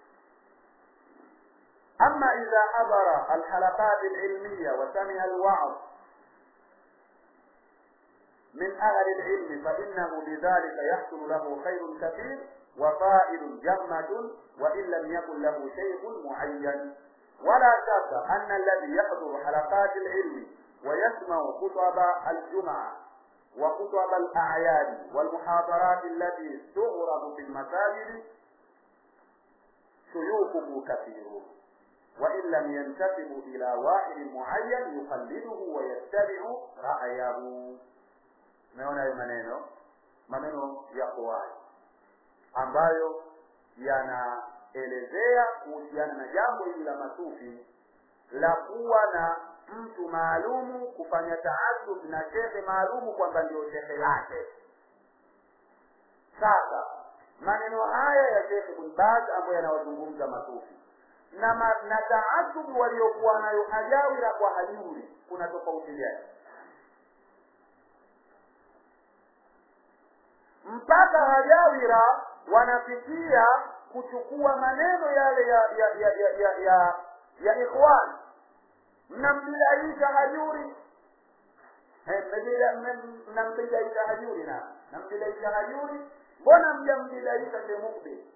أما إذا حضر الحلقات العلمية وسمع الوعظ من أهل العلم فإنه بذلك يحصل له خير كثير وفائد جمة وإن لم يكن له شيء معين ولا شك أن الذي يحضر حلقات العلم ويسمع خطب الجمعة وخطب الأعياد والمحاضرات التي تعرض في المساجد شيوخه كثيرون وإن لم ينتسب إلى واحد معين يقلده ويتبع رأيه umeona hayo maneno maneno yako wazi ambayo yanaelezea kuhusiana na jambo hili la masufi la kuwa na mtu maalumu kufanya taasub na shehe maalumu kwamba ndio shehe lake sasa maneno haya ya shekhe ibn baz ambayo yanawazungumza masufi na, ma, na taasubu waliokuwa nayo hajawira kwa hajuri kuna tofauti gani mpaka hajawira wanafikia kuchukua maneno yale ya ya ya ya ya, ya, ya ikhwan mnambidaisha hajuri mnambidaisha hajuri na nambidaisha hajuri mbona mjambidaisha shemukbi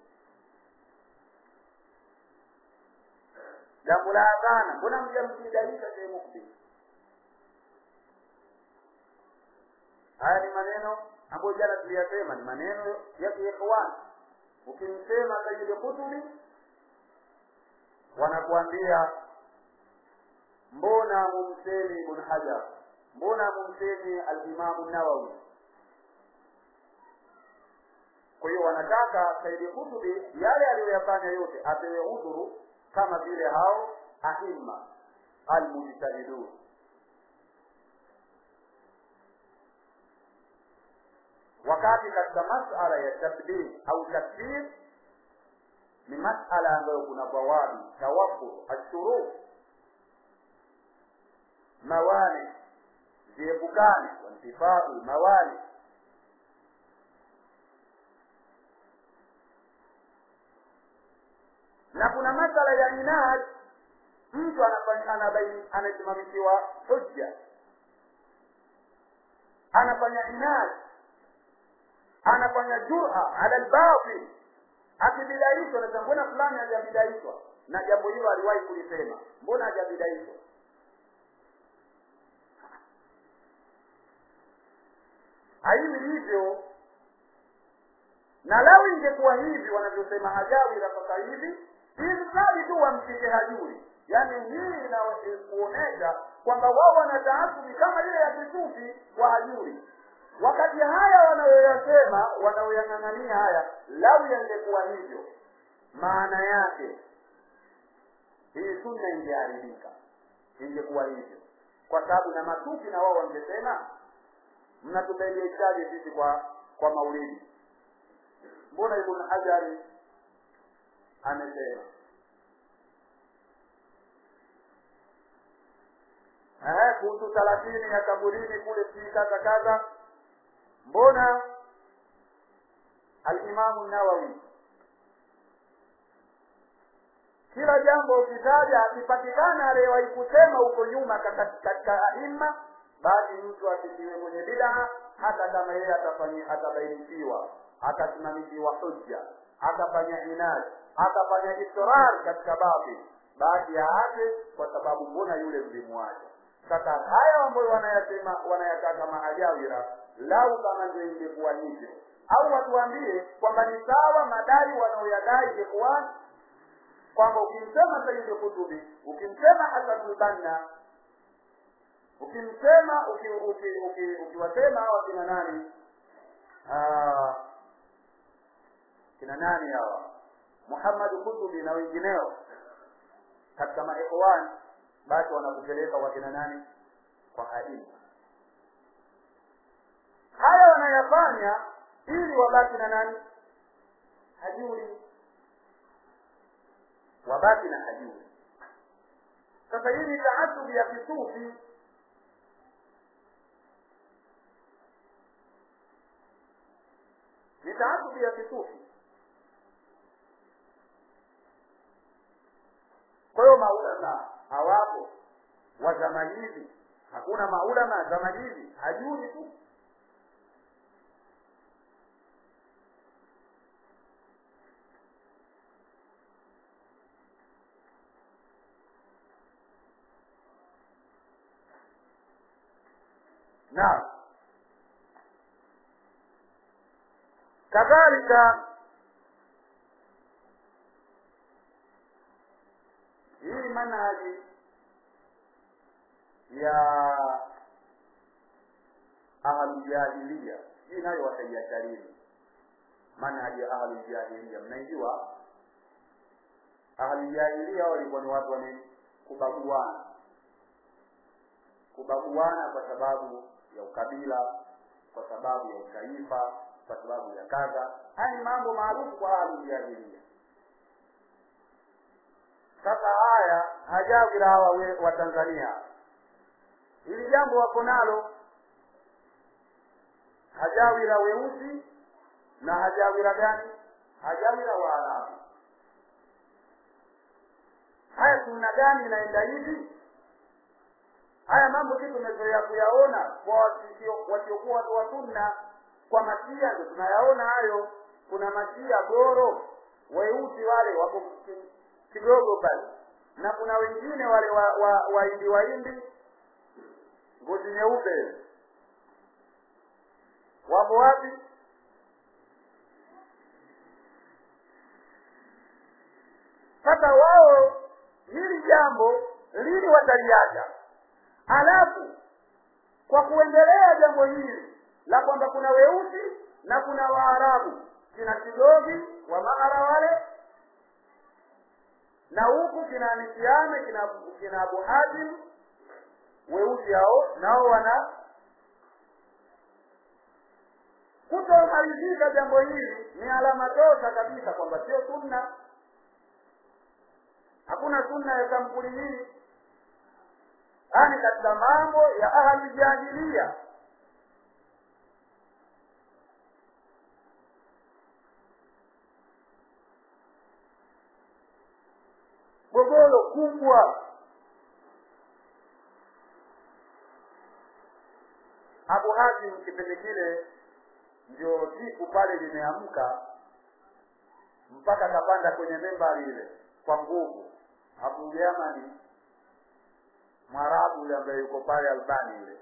jambo la adhana mbona mjambidaisha shemukbi haya ni maneno ambayo jana tuliyasema ni maneno ya kiikhwan ukimsema sayidi kutubi wanakuambia mbona mumsemi ibn hajar mbona mumsemi alimamu nawawi kwa hiyo wanataka saidi kutubi yale aliyoyafanya yote apewe udhuru kama vile hao aima almujtahidun wakati katika masala ya tabdil au takfir ni masala ambayo kuna bawabi tawafur ashurut mawani ziepukane wantifau mawani na kuna masala ya inad mtu anasimamishiwa hujja anafanya inad anafanya jura ala lbatil akibidaishwa nasema mbona fulani hajabidaishwa na jambo hilo aliwahi kulisema mbona hajabidaishwa haiwi hivyo na lau ingekuwa hivi wanavyosema hajawira sasa hivi ilmradi tu wamshike hajuri yaani hii inakuonyesha kwamba wao wana taasubi kama ile ya kisufi kwa hajuri wakati haya wanayoyasema wanayoyang'ang'ania haya lau yangekuwa hivyo maana yake hii sunna ingeharibika ingekuwa hivyo kwa sababu na matusi na wao wangesema mnatupelekaje sisi kwa kwa maulidi mbona ibn hajari amesema eh kuhusu thelathini ya kaburini kule si kaza kaza mbona alimamu nawawi kila jambo ukitaja akipatikana aliyewahi kusema huko nyuma katika aima basi mtu asitiwe kwenye bidaa hata kama yeye atabainishiwa akasimamishiwa hujja akafanya inadi akafanya israr katika batil basi aache kwa sababu mbona yule mlimwacha sasa haya ambayo wanayasema wanayataka maajawira lau kama ndio ingekuwa hivyo au watuambie kwamba ni sawa madai wanaoyadai ikhwan kwamba ukimsema sayyid kutubi ukimsema hasan banna ukimsema ukiwasema hawa kina nani kina nani hawa muhammad kutubi na wengineo katika maikhwan basi wanakupeleka kwa kina nani kwa haima haya wanayafanya ili wabaki na nani hajuri wabaki na hajuri sasa hii ni taasubi ya kisufi ni taasubi ya kisufi kwa hiyo maulama hawapo wa zama hizi hakuna maulama zama hizi hajuri tu naam kadhalika hii manhaji ya ahluljahiliya hii nayo wataiasharini manhaji ya ahluljahiliya mnaijua ahluljahiliya walikuwa ni watu wani kubaguana kubaguana kwa sababu ya ukabila kwa sababu ya utaifa kwa sababu ya kadha haya ni mambo maarufu kwa ahluljahiliya sasa haya hajawira hawa wa tanzania hili jambo wako nalo hajawira weusi na hajawira gani hajawira waarabu haya sunna gani inaenda hivi haya mambo si tumezoea kuyaona kwa wasiokuwa watu wa sunna kwa masia ndo tunayaona hayo kuna masia goro weusi wale wako kidogo pale na kuna wengine wale wa, wa, waindi waindi ngozi nyeupe wapo wapi sasa wao hili jambo lini wataliacha alafu kwa kuendelea jambo hili la kwamba kuna weusi na kuna waarabu kina kidogi wa maara wale na huku kina nisiame kina kina abu hazim weusi hao nao wana kutomalizika jambo hili ni alama tosha kabisa kwamba sio sunna hakuna sunna ya sampuli hii yani katika mambo ya ahli jahilia gogoro kubwa abu hazim kipindi kile ndio siku pale limeamka mpaka akapanda kwenye membari ile kwa nguvu abu yamani mwarabu yule ambaye yuko pale albani yule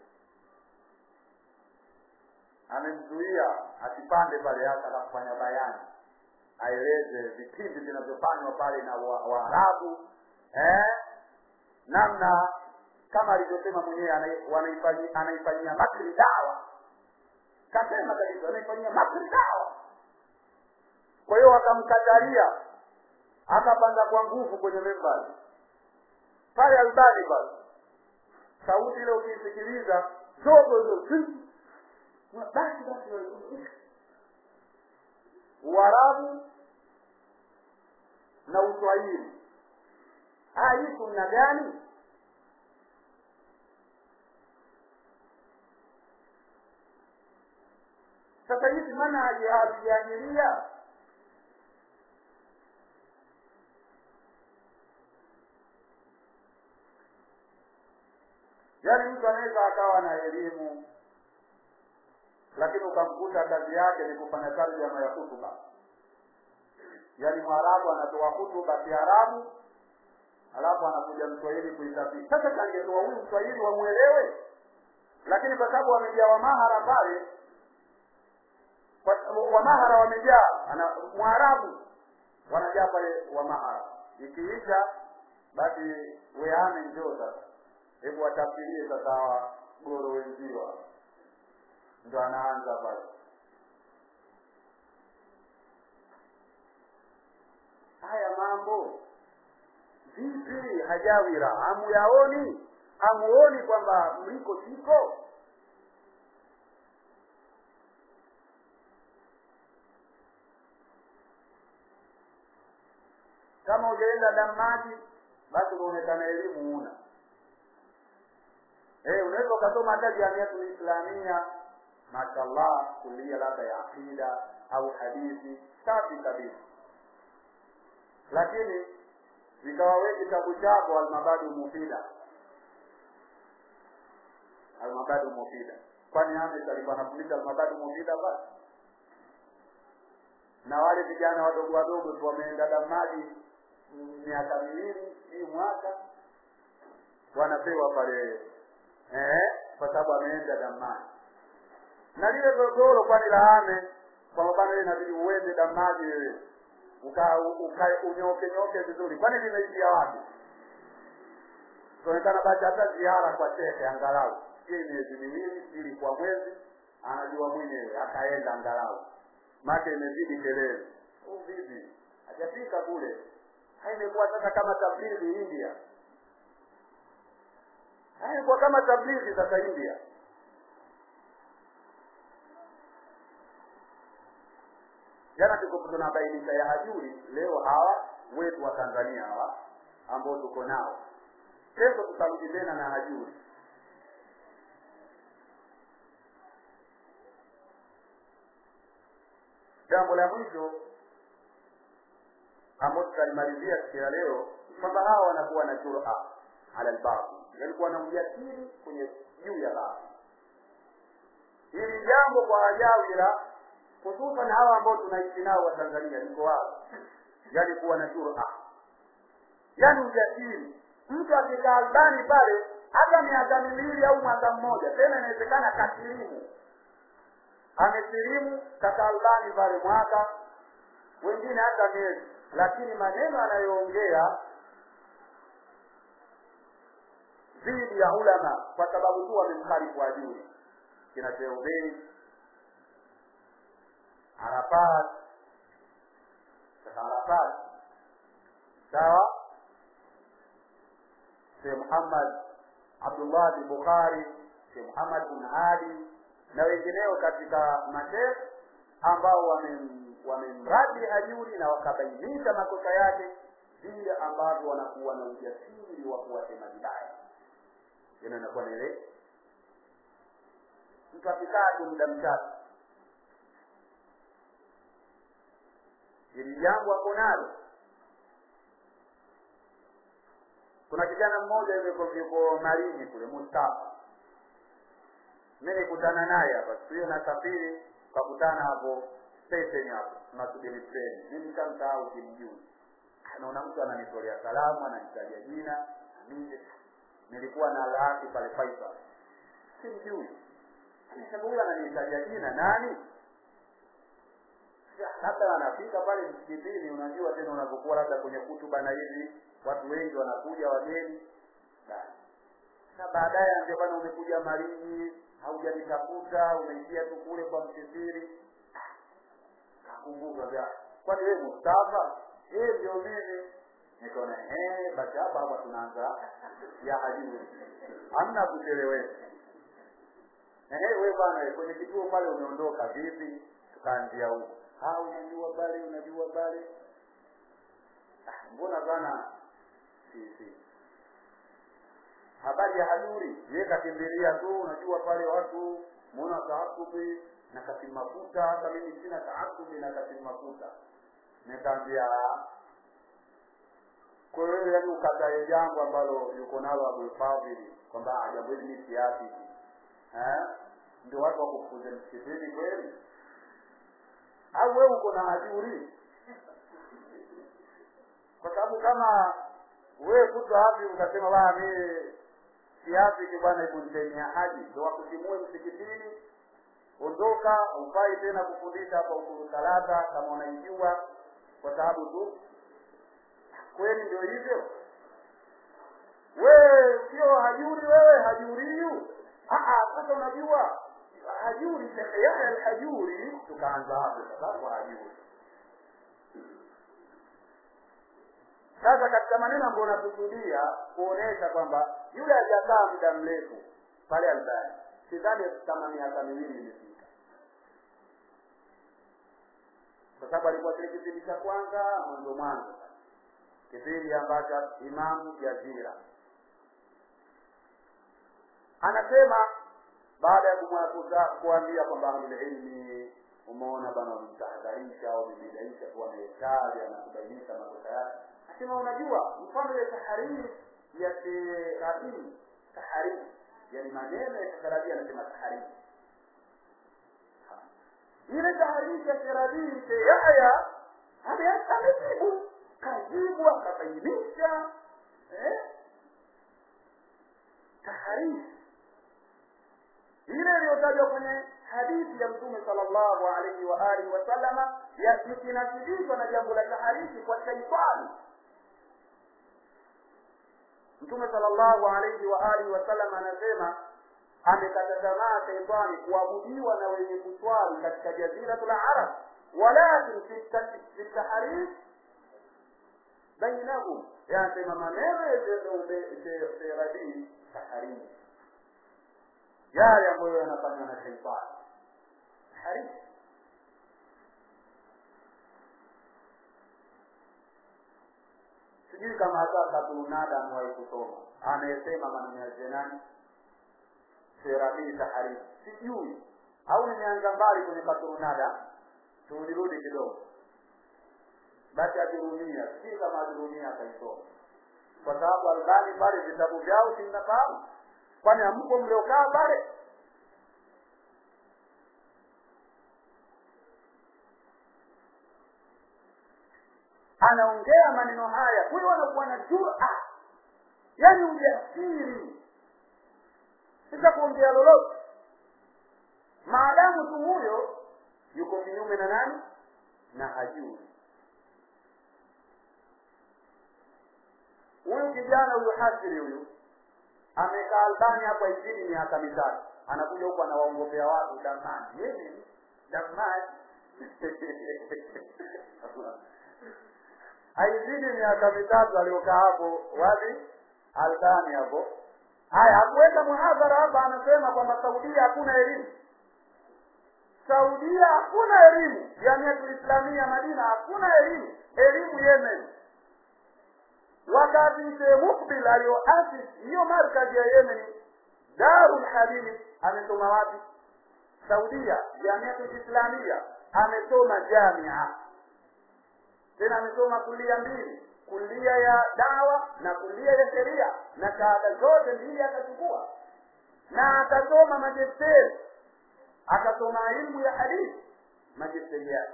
amemzuia asipande pale hata na kufanya bayani aeleze vipindi vinavyofanywa pale na waarabu wa eh? namna kama alivyosema mwenyewe anaifanyia makri dawa kasema kabisa anaifanyia makri dawa kwa hiyo wakamkatalia akapanda kwa nguvu kwenye membari pale albani pale sauti ile ukiisikiliza dogo dogo basi basi uarabu na uswahili haya hii kuna gani sasa hizi manhaji ya aljahilia yaani mtu anaweza akawa na elimu lakini ukamkuta kazi yake ni kufanya tarjama ya hutuba yaani mwarabu anatoa hutuba kiarabu alafu anakuja mswahili kuitafsiri sasa kangetoa huyu mswahili wamwelewe lakini kwa sababu wamejaa wamahara pale wamahara wamejaa ana mwarabu wanajaa pale wamahara ikiisha basi weame njoo sasa hebu watafsirie sasa hawa goro wenziwa ndo anaanza pale haya mambo vipi hajawira hamuyaoni hamuoni kwamba mliko siko kama hujaenda damaji basi unaonekana elimu una eh unaweza ukasoma hata jamiatul islamia mashallah kulia labda ya aqida au hadithi safi kabisa lakini zikawa we kitabu chako almabadu mufida almabadu mufida kwani Hamis alikuwa anafundisha almabadu mufida basi na wale vijana wadogo wadogo tu wameenda damaji miaka miwili hii mwaka wanapewa pale eh, kwa sababu ameenda damaji na lile gogoro kwani laame kwamba bana ile inabidi uende damaji wewe uka, uka unyoke nyoke vizuri kwani limeishia wapi kuonekana basi hata ziara kwa shehe angalau hii miezi miwili ili kwa mwezi anajua mwenyewe akaenda angalau make imezidi kelele vipi hajafika kule haimekuwa sasa kama tablighi india haimekuwa kama tablighi sasa india jana tuko tunabainisha ya hajuri leo hawa wetu wa tanzania hawa ambao tuko nao kesho tutarudi tena na hajuri jambo la mwisho ambao tutalimalizia siku ya leo kwamba hawa wanakuwa na jura ala lbatil yalikuwa na ujasiri kwenye juu ya batil hili jambo kwa ajawira hususan hawa ambao tunaishi nao wa tanzania liko wao yani kuwa na jura yani ujasiri mtu akikaa albani pale hata miaka miwili au mwaka mmoja tena inawezekana kasilimu amesilimu kaka albani pale mwaka wengine hata miezi lakini maneno anayoongea dhidi ya ulama kwa sababu tu wamemkhalifu ajuri kina Sheubei Arafat Sheikh Arafat sawa Sheikh Muhammad Abdullah bin Bukhari Sheikh Muhammad bin Ali na wengineo katika masheikh ambao wamemradi ajuri na wakabainisha makosa yake vile ambavyo wanakuwa na ujasiri wa kuwasema vibaya ina inakuwa na ile mtu akikaa tu muda mchache hili jambo hapo nalo kuna kijana mmoja yuko yuko marini kule Mustafa mi nikutana naye hapa siku hiyo nasafiri kakutana hapo station hapo tunasubiri treni mi nikamsahau kimjui naona mtu ananitolea salamu ananitaja jina mimi nilikuwa na alhaki pale Faisal simjui sababu huyu ananitaja jina nani labda anafika pale msikitini unajua tena unapokuwa labda kwenye kutuba na hivi watu wengi wanakuja wageni na baadaye ambia bwana umekuja marini haujanitafuta umeishia tu kule kwa msisiri kakumbuka vya kwani wewe Mustafa yeye ndio mimi nikaona eh basi hapa hapa tunaanza ya hajuri hamna kuchelewesha ehe wewe bwana kwenye kituo pale umeondoka vipi tukaanzia huko ah unajua pale unajua pale ah, mbona bwana si si habari ya hajuri yeye kakimbilia tu unajua pale watu muona taasubi na kasimu mafuta hata mimi sina taasubi na kasimu mafuta nikaambia kwa hiyo yani ukatae jambo ambalo yuko nalo Abu Fadhili kwamba jambo hili ni siasi eh ndio watu wakufuze msikitini kweli au wewe uko na ajuri kwa sababu kama wewe kutwa hapi ukasema bana mimi siasi bwana hebu nitemia haji ndio wakutimue msikitini ondoka ufai tena kufundisha hapa ukuru talata kama unaijua kwa sababu tu kweli ndio hivyo wewe sio hajuri wewe hajuriyu sasa unajua hajuri shekhe yahya alhajuri tukaanza hapo sababu hajuri sasa katika maneno ambayo unakusudia kuonesha kwamba yule hajakaa muda mrefu pale albani sidhani kama miaka miwili imefika kwa sababu alikuwa kile kipindi cha kwanza mwanzo mwanzo kipindi ambacho imamu jazira anasema baada ya kumwakuza kuambia kwamba ahlulilmi umeona bana wamemtahadharisha wamembidaisha kuwa ametaja na kubainisha makosa yake asema unajua mfano ile tahariri ya serabii tahariri yani maneno ya serabii anasema tahariri ile tahariri ya serabii se yahya amejibu kajibu akabainisha eh? tahariri ile iliyotajwa kwenye hadithi ya mtume sallallahu alaihi wa alihi wasallama ikinasibishwa na jambo la tahariki kwa shaitani mtume sallallahu alaihi wa alihi wasallam anasema amekata tamaa shaitani kuabudiwa na wenye kuswali katika jaziratul arab walakin fi taharif bainahum yanasema maneno ya serabii taharif yale ambayo yanafanywa na shaitani taharif sijui kama hata katunada amewahi kusoma amesema maneno ya nani serabii taharifu sijui au nimeanza mbali kwenye katunada turudi kidogo basi ajirumia sijui kama ajirumia akaisoma kwa sababu albani pale vitabu vyao simnafahamu kwani amko mliokaa pale anaongea maneno haya huyo anakuwa na jura yani ujasiri sasa kuongea lolote maadamu tu huyo yuko kinyume na nani na hajui huyu kijana huyu hasiri huyu amekaa albani hapa izidi miaka mitatu anakuja huku anawaongopea watu damani yeye damani haizidi miaka mitatu aliokaa hapo wapi albani hapo haya hakuweka muhadhara hapa anasema kwamba saudia hakuna elimu saudia hakuna elimu jamiatul islamia madina hakuna elimu elimu yemen wakati mzee mukbil aliyoasis hiyo markazi ya yemen darul hadith amesoma wapi saudia jamiatul islamia amesoma jamia tena amesoma kulia mbili kulia ya dawa na kulia ya sheria na shahada zote mbili akachukua na akasoma majesteri akasoma ilmu ya hadithi majesteri yake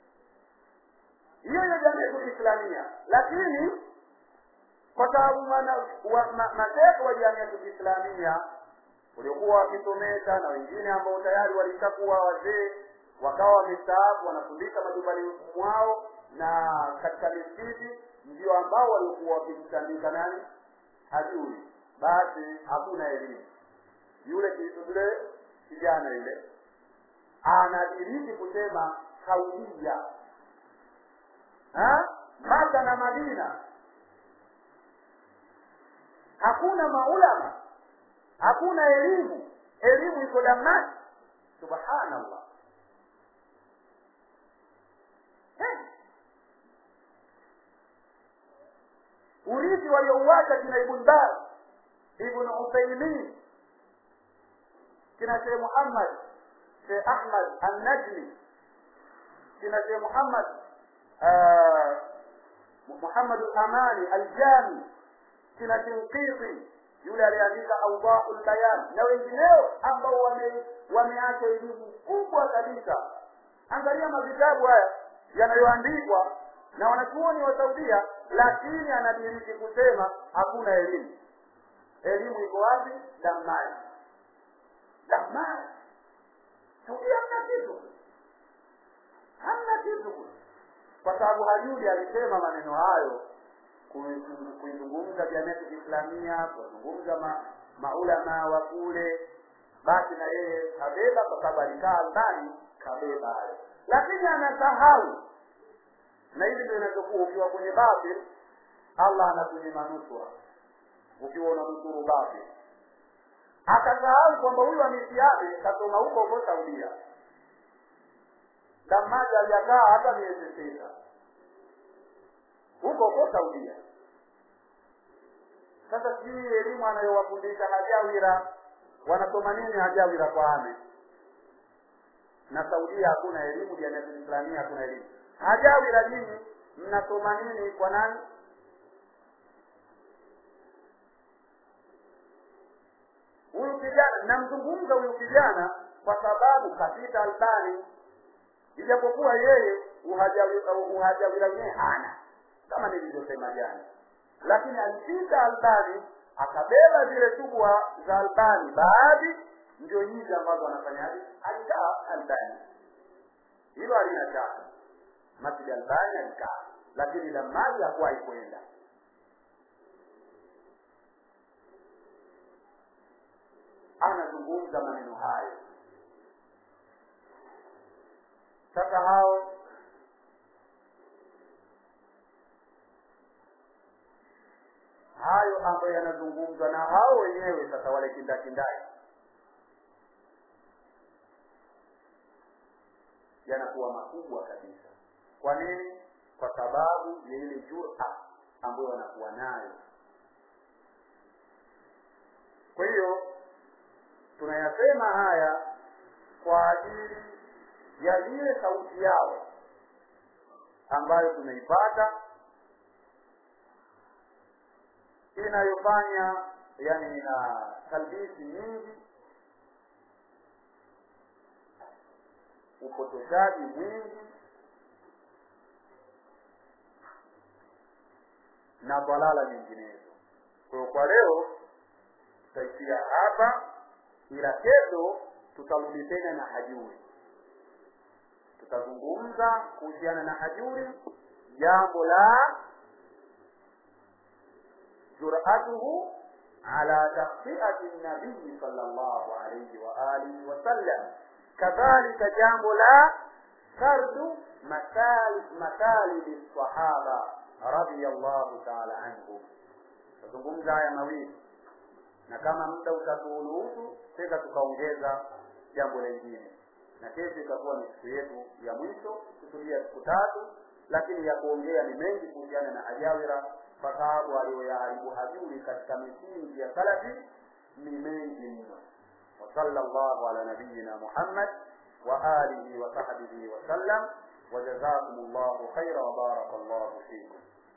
hiyo ya jamii islamia lakini kwa sababu mashehe wa jamii islamia waliokuwa wakisomesha na wengine ambao tayari walishakuwa wazee wakawa wamestaafu wanafundisha majumbani mwao na katika misikiti ndio ambao walikuwa wakimtandika nani hajui basi hakuna elimu yule yule kijana yule anadiriki kusema kaulia maka na madina hakuna maulama hakuna elimu elimu iko damnasi subhanallah hey. urithi waliouacha kina ibn baz ibn uthaimin kina shekh muhammad shekh ahmad annajmi kina shekh muhammad muhammad amani aljami kina shinqiti yule aliandika awdahu lbayan na wengineo ambao wame wameacha elimu kubwa kabisa angalia mavitabu haya yanayoandikwa na wanachuoni wa saudia lakini anadiriki kusema hakuna elimu elimu iko wapi damani damani saudia hamna kitu hamna kitu kwa sababu hajudi alisema maneno hayo kuizungumza jamii islamia kuwazungumza ma, maulama wa kule basi na yeye kabeba kwa sababu alikaa ndani kabeba hayo lakini anasahau na hivi ndio inavyokuwa ukiwa kwenye batil allah anakunyima nusura ukiwa unanusuru batil akasahau kwamba huyu amisiame kasoma huko huko saudia damaja aliakaa hata miezi sita huko huko saudia sasa sijui elimu anayowafundisha hajawira wanasoma nini hajawira kwa ame na saudia hakuna elimu jamii islamia hakuna elimu hajawira nyinyi mnasoma nini kwa nani huyu kijana namzungumza huyu kijana kwa sababu kapita albani ijapokuwa yeye uhajawira yenyewe hana kama nilivyosema jana lakini alipita albani akabeba zile tubwa za albani baadhi ndio hizi ambazo anafanyaje alikaa albani hilo halina shaka masjid albani alikaa lakini damali hakuwahi kwenda anazungumza maneno hayo sasa hao hayo ambayo yanazungumzwa na hao wenyewe sasa wale kindakindaki yanakuwa makubwa kabisa kwa nini kwa sababu ya ile jura ambayo wanakuwa nayo kwa hiyo tunayasema haya kwa ajili ya ile sauti yao ambayo tunaipata inayofanya yani ina talbisi nyingi upotoshaji mwingi na balala nyinginezo kwa hiyo kwa leo tutaishia hapa ila kesho tutarudi tena na hajuri tutazungumza kuhusiana na hajuri jambo la juratuhu ala takhtiati nabii sal llahu alaihi waalihi wasallam kadhalika jambo la sardu masalidi sahaba radiallahu taala anhum tutazungumza haya mawili na kama muda utaturuhusu sasa tukaongeza jambo lingine na kesho itakuwa ni siku yetu ya mwisho kusudia siku tatu lakini ya kuongea ni mengi kuhusiana na ajawira kwa sababu aliyoyaharibu hajuri katika misingi ya salafi ni mengi mno وصلى الله على نبينا محمد وآله وصحبه وسلم وجزاكم الله خيرا وبارك الله فيكم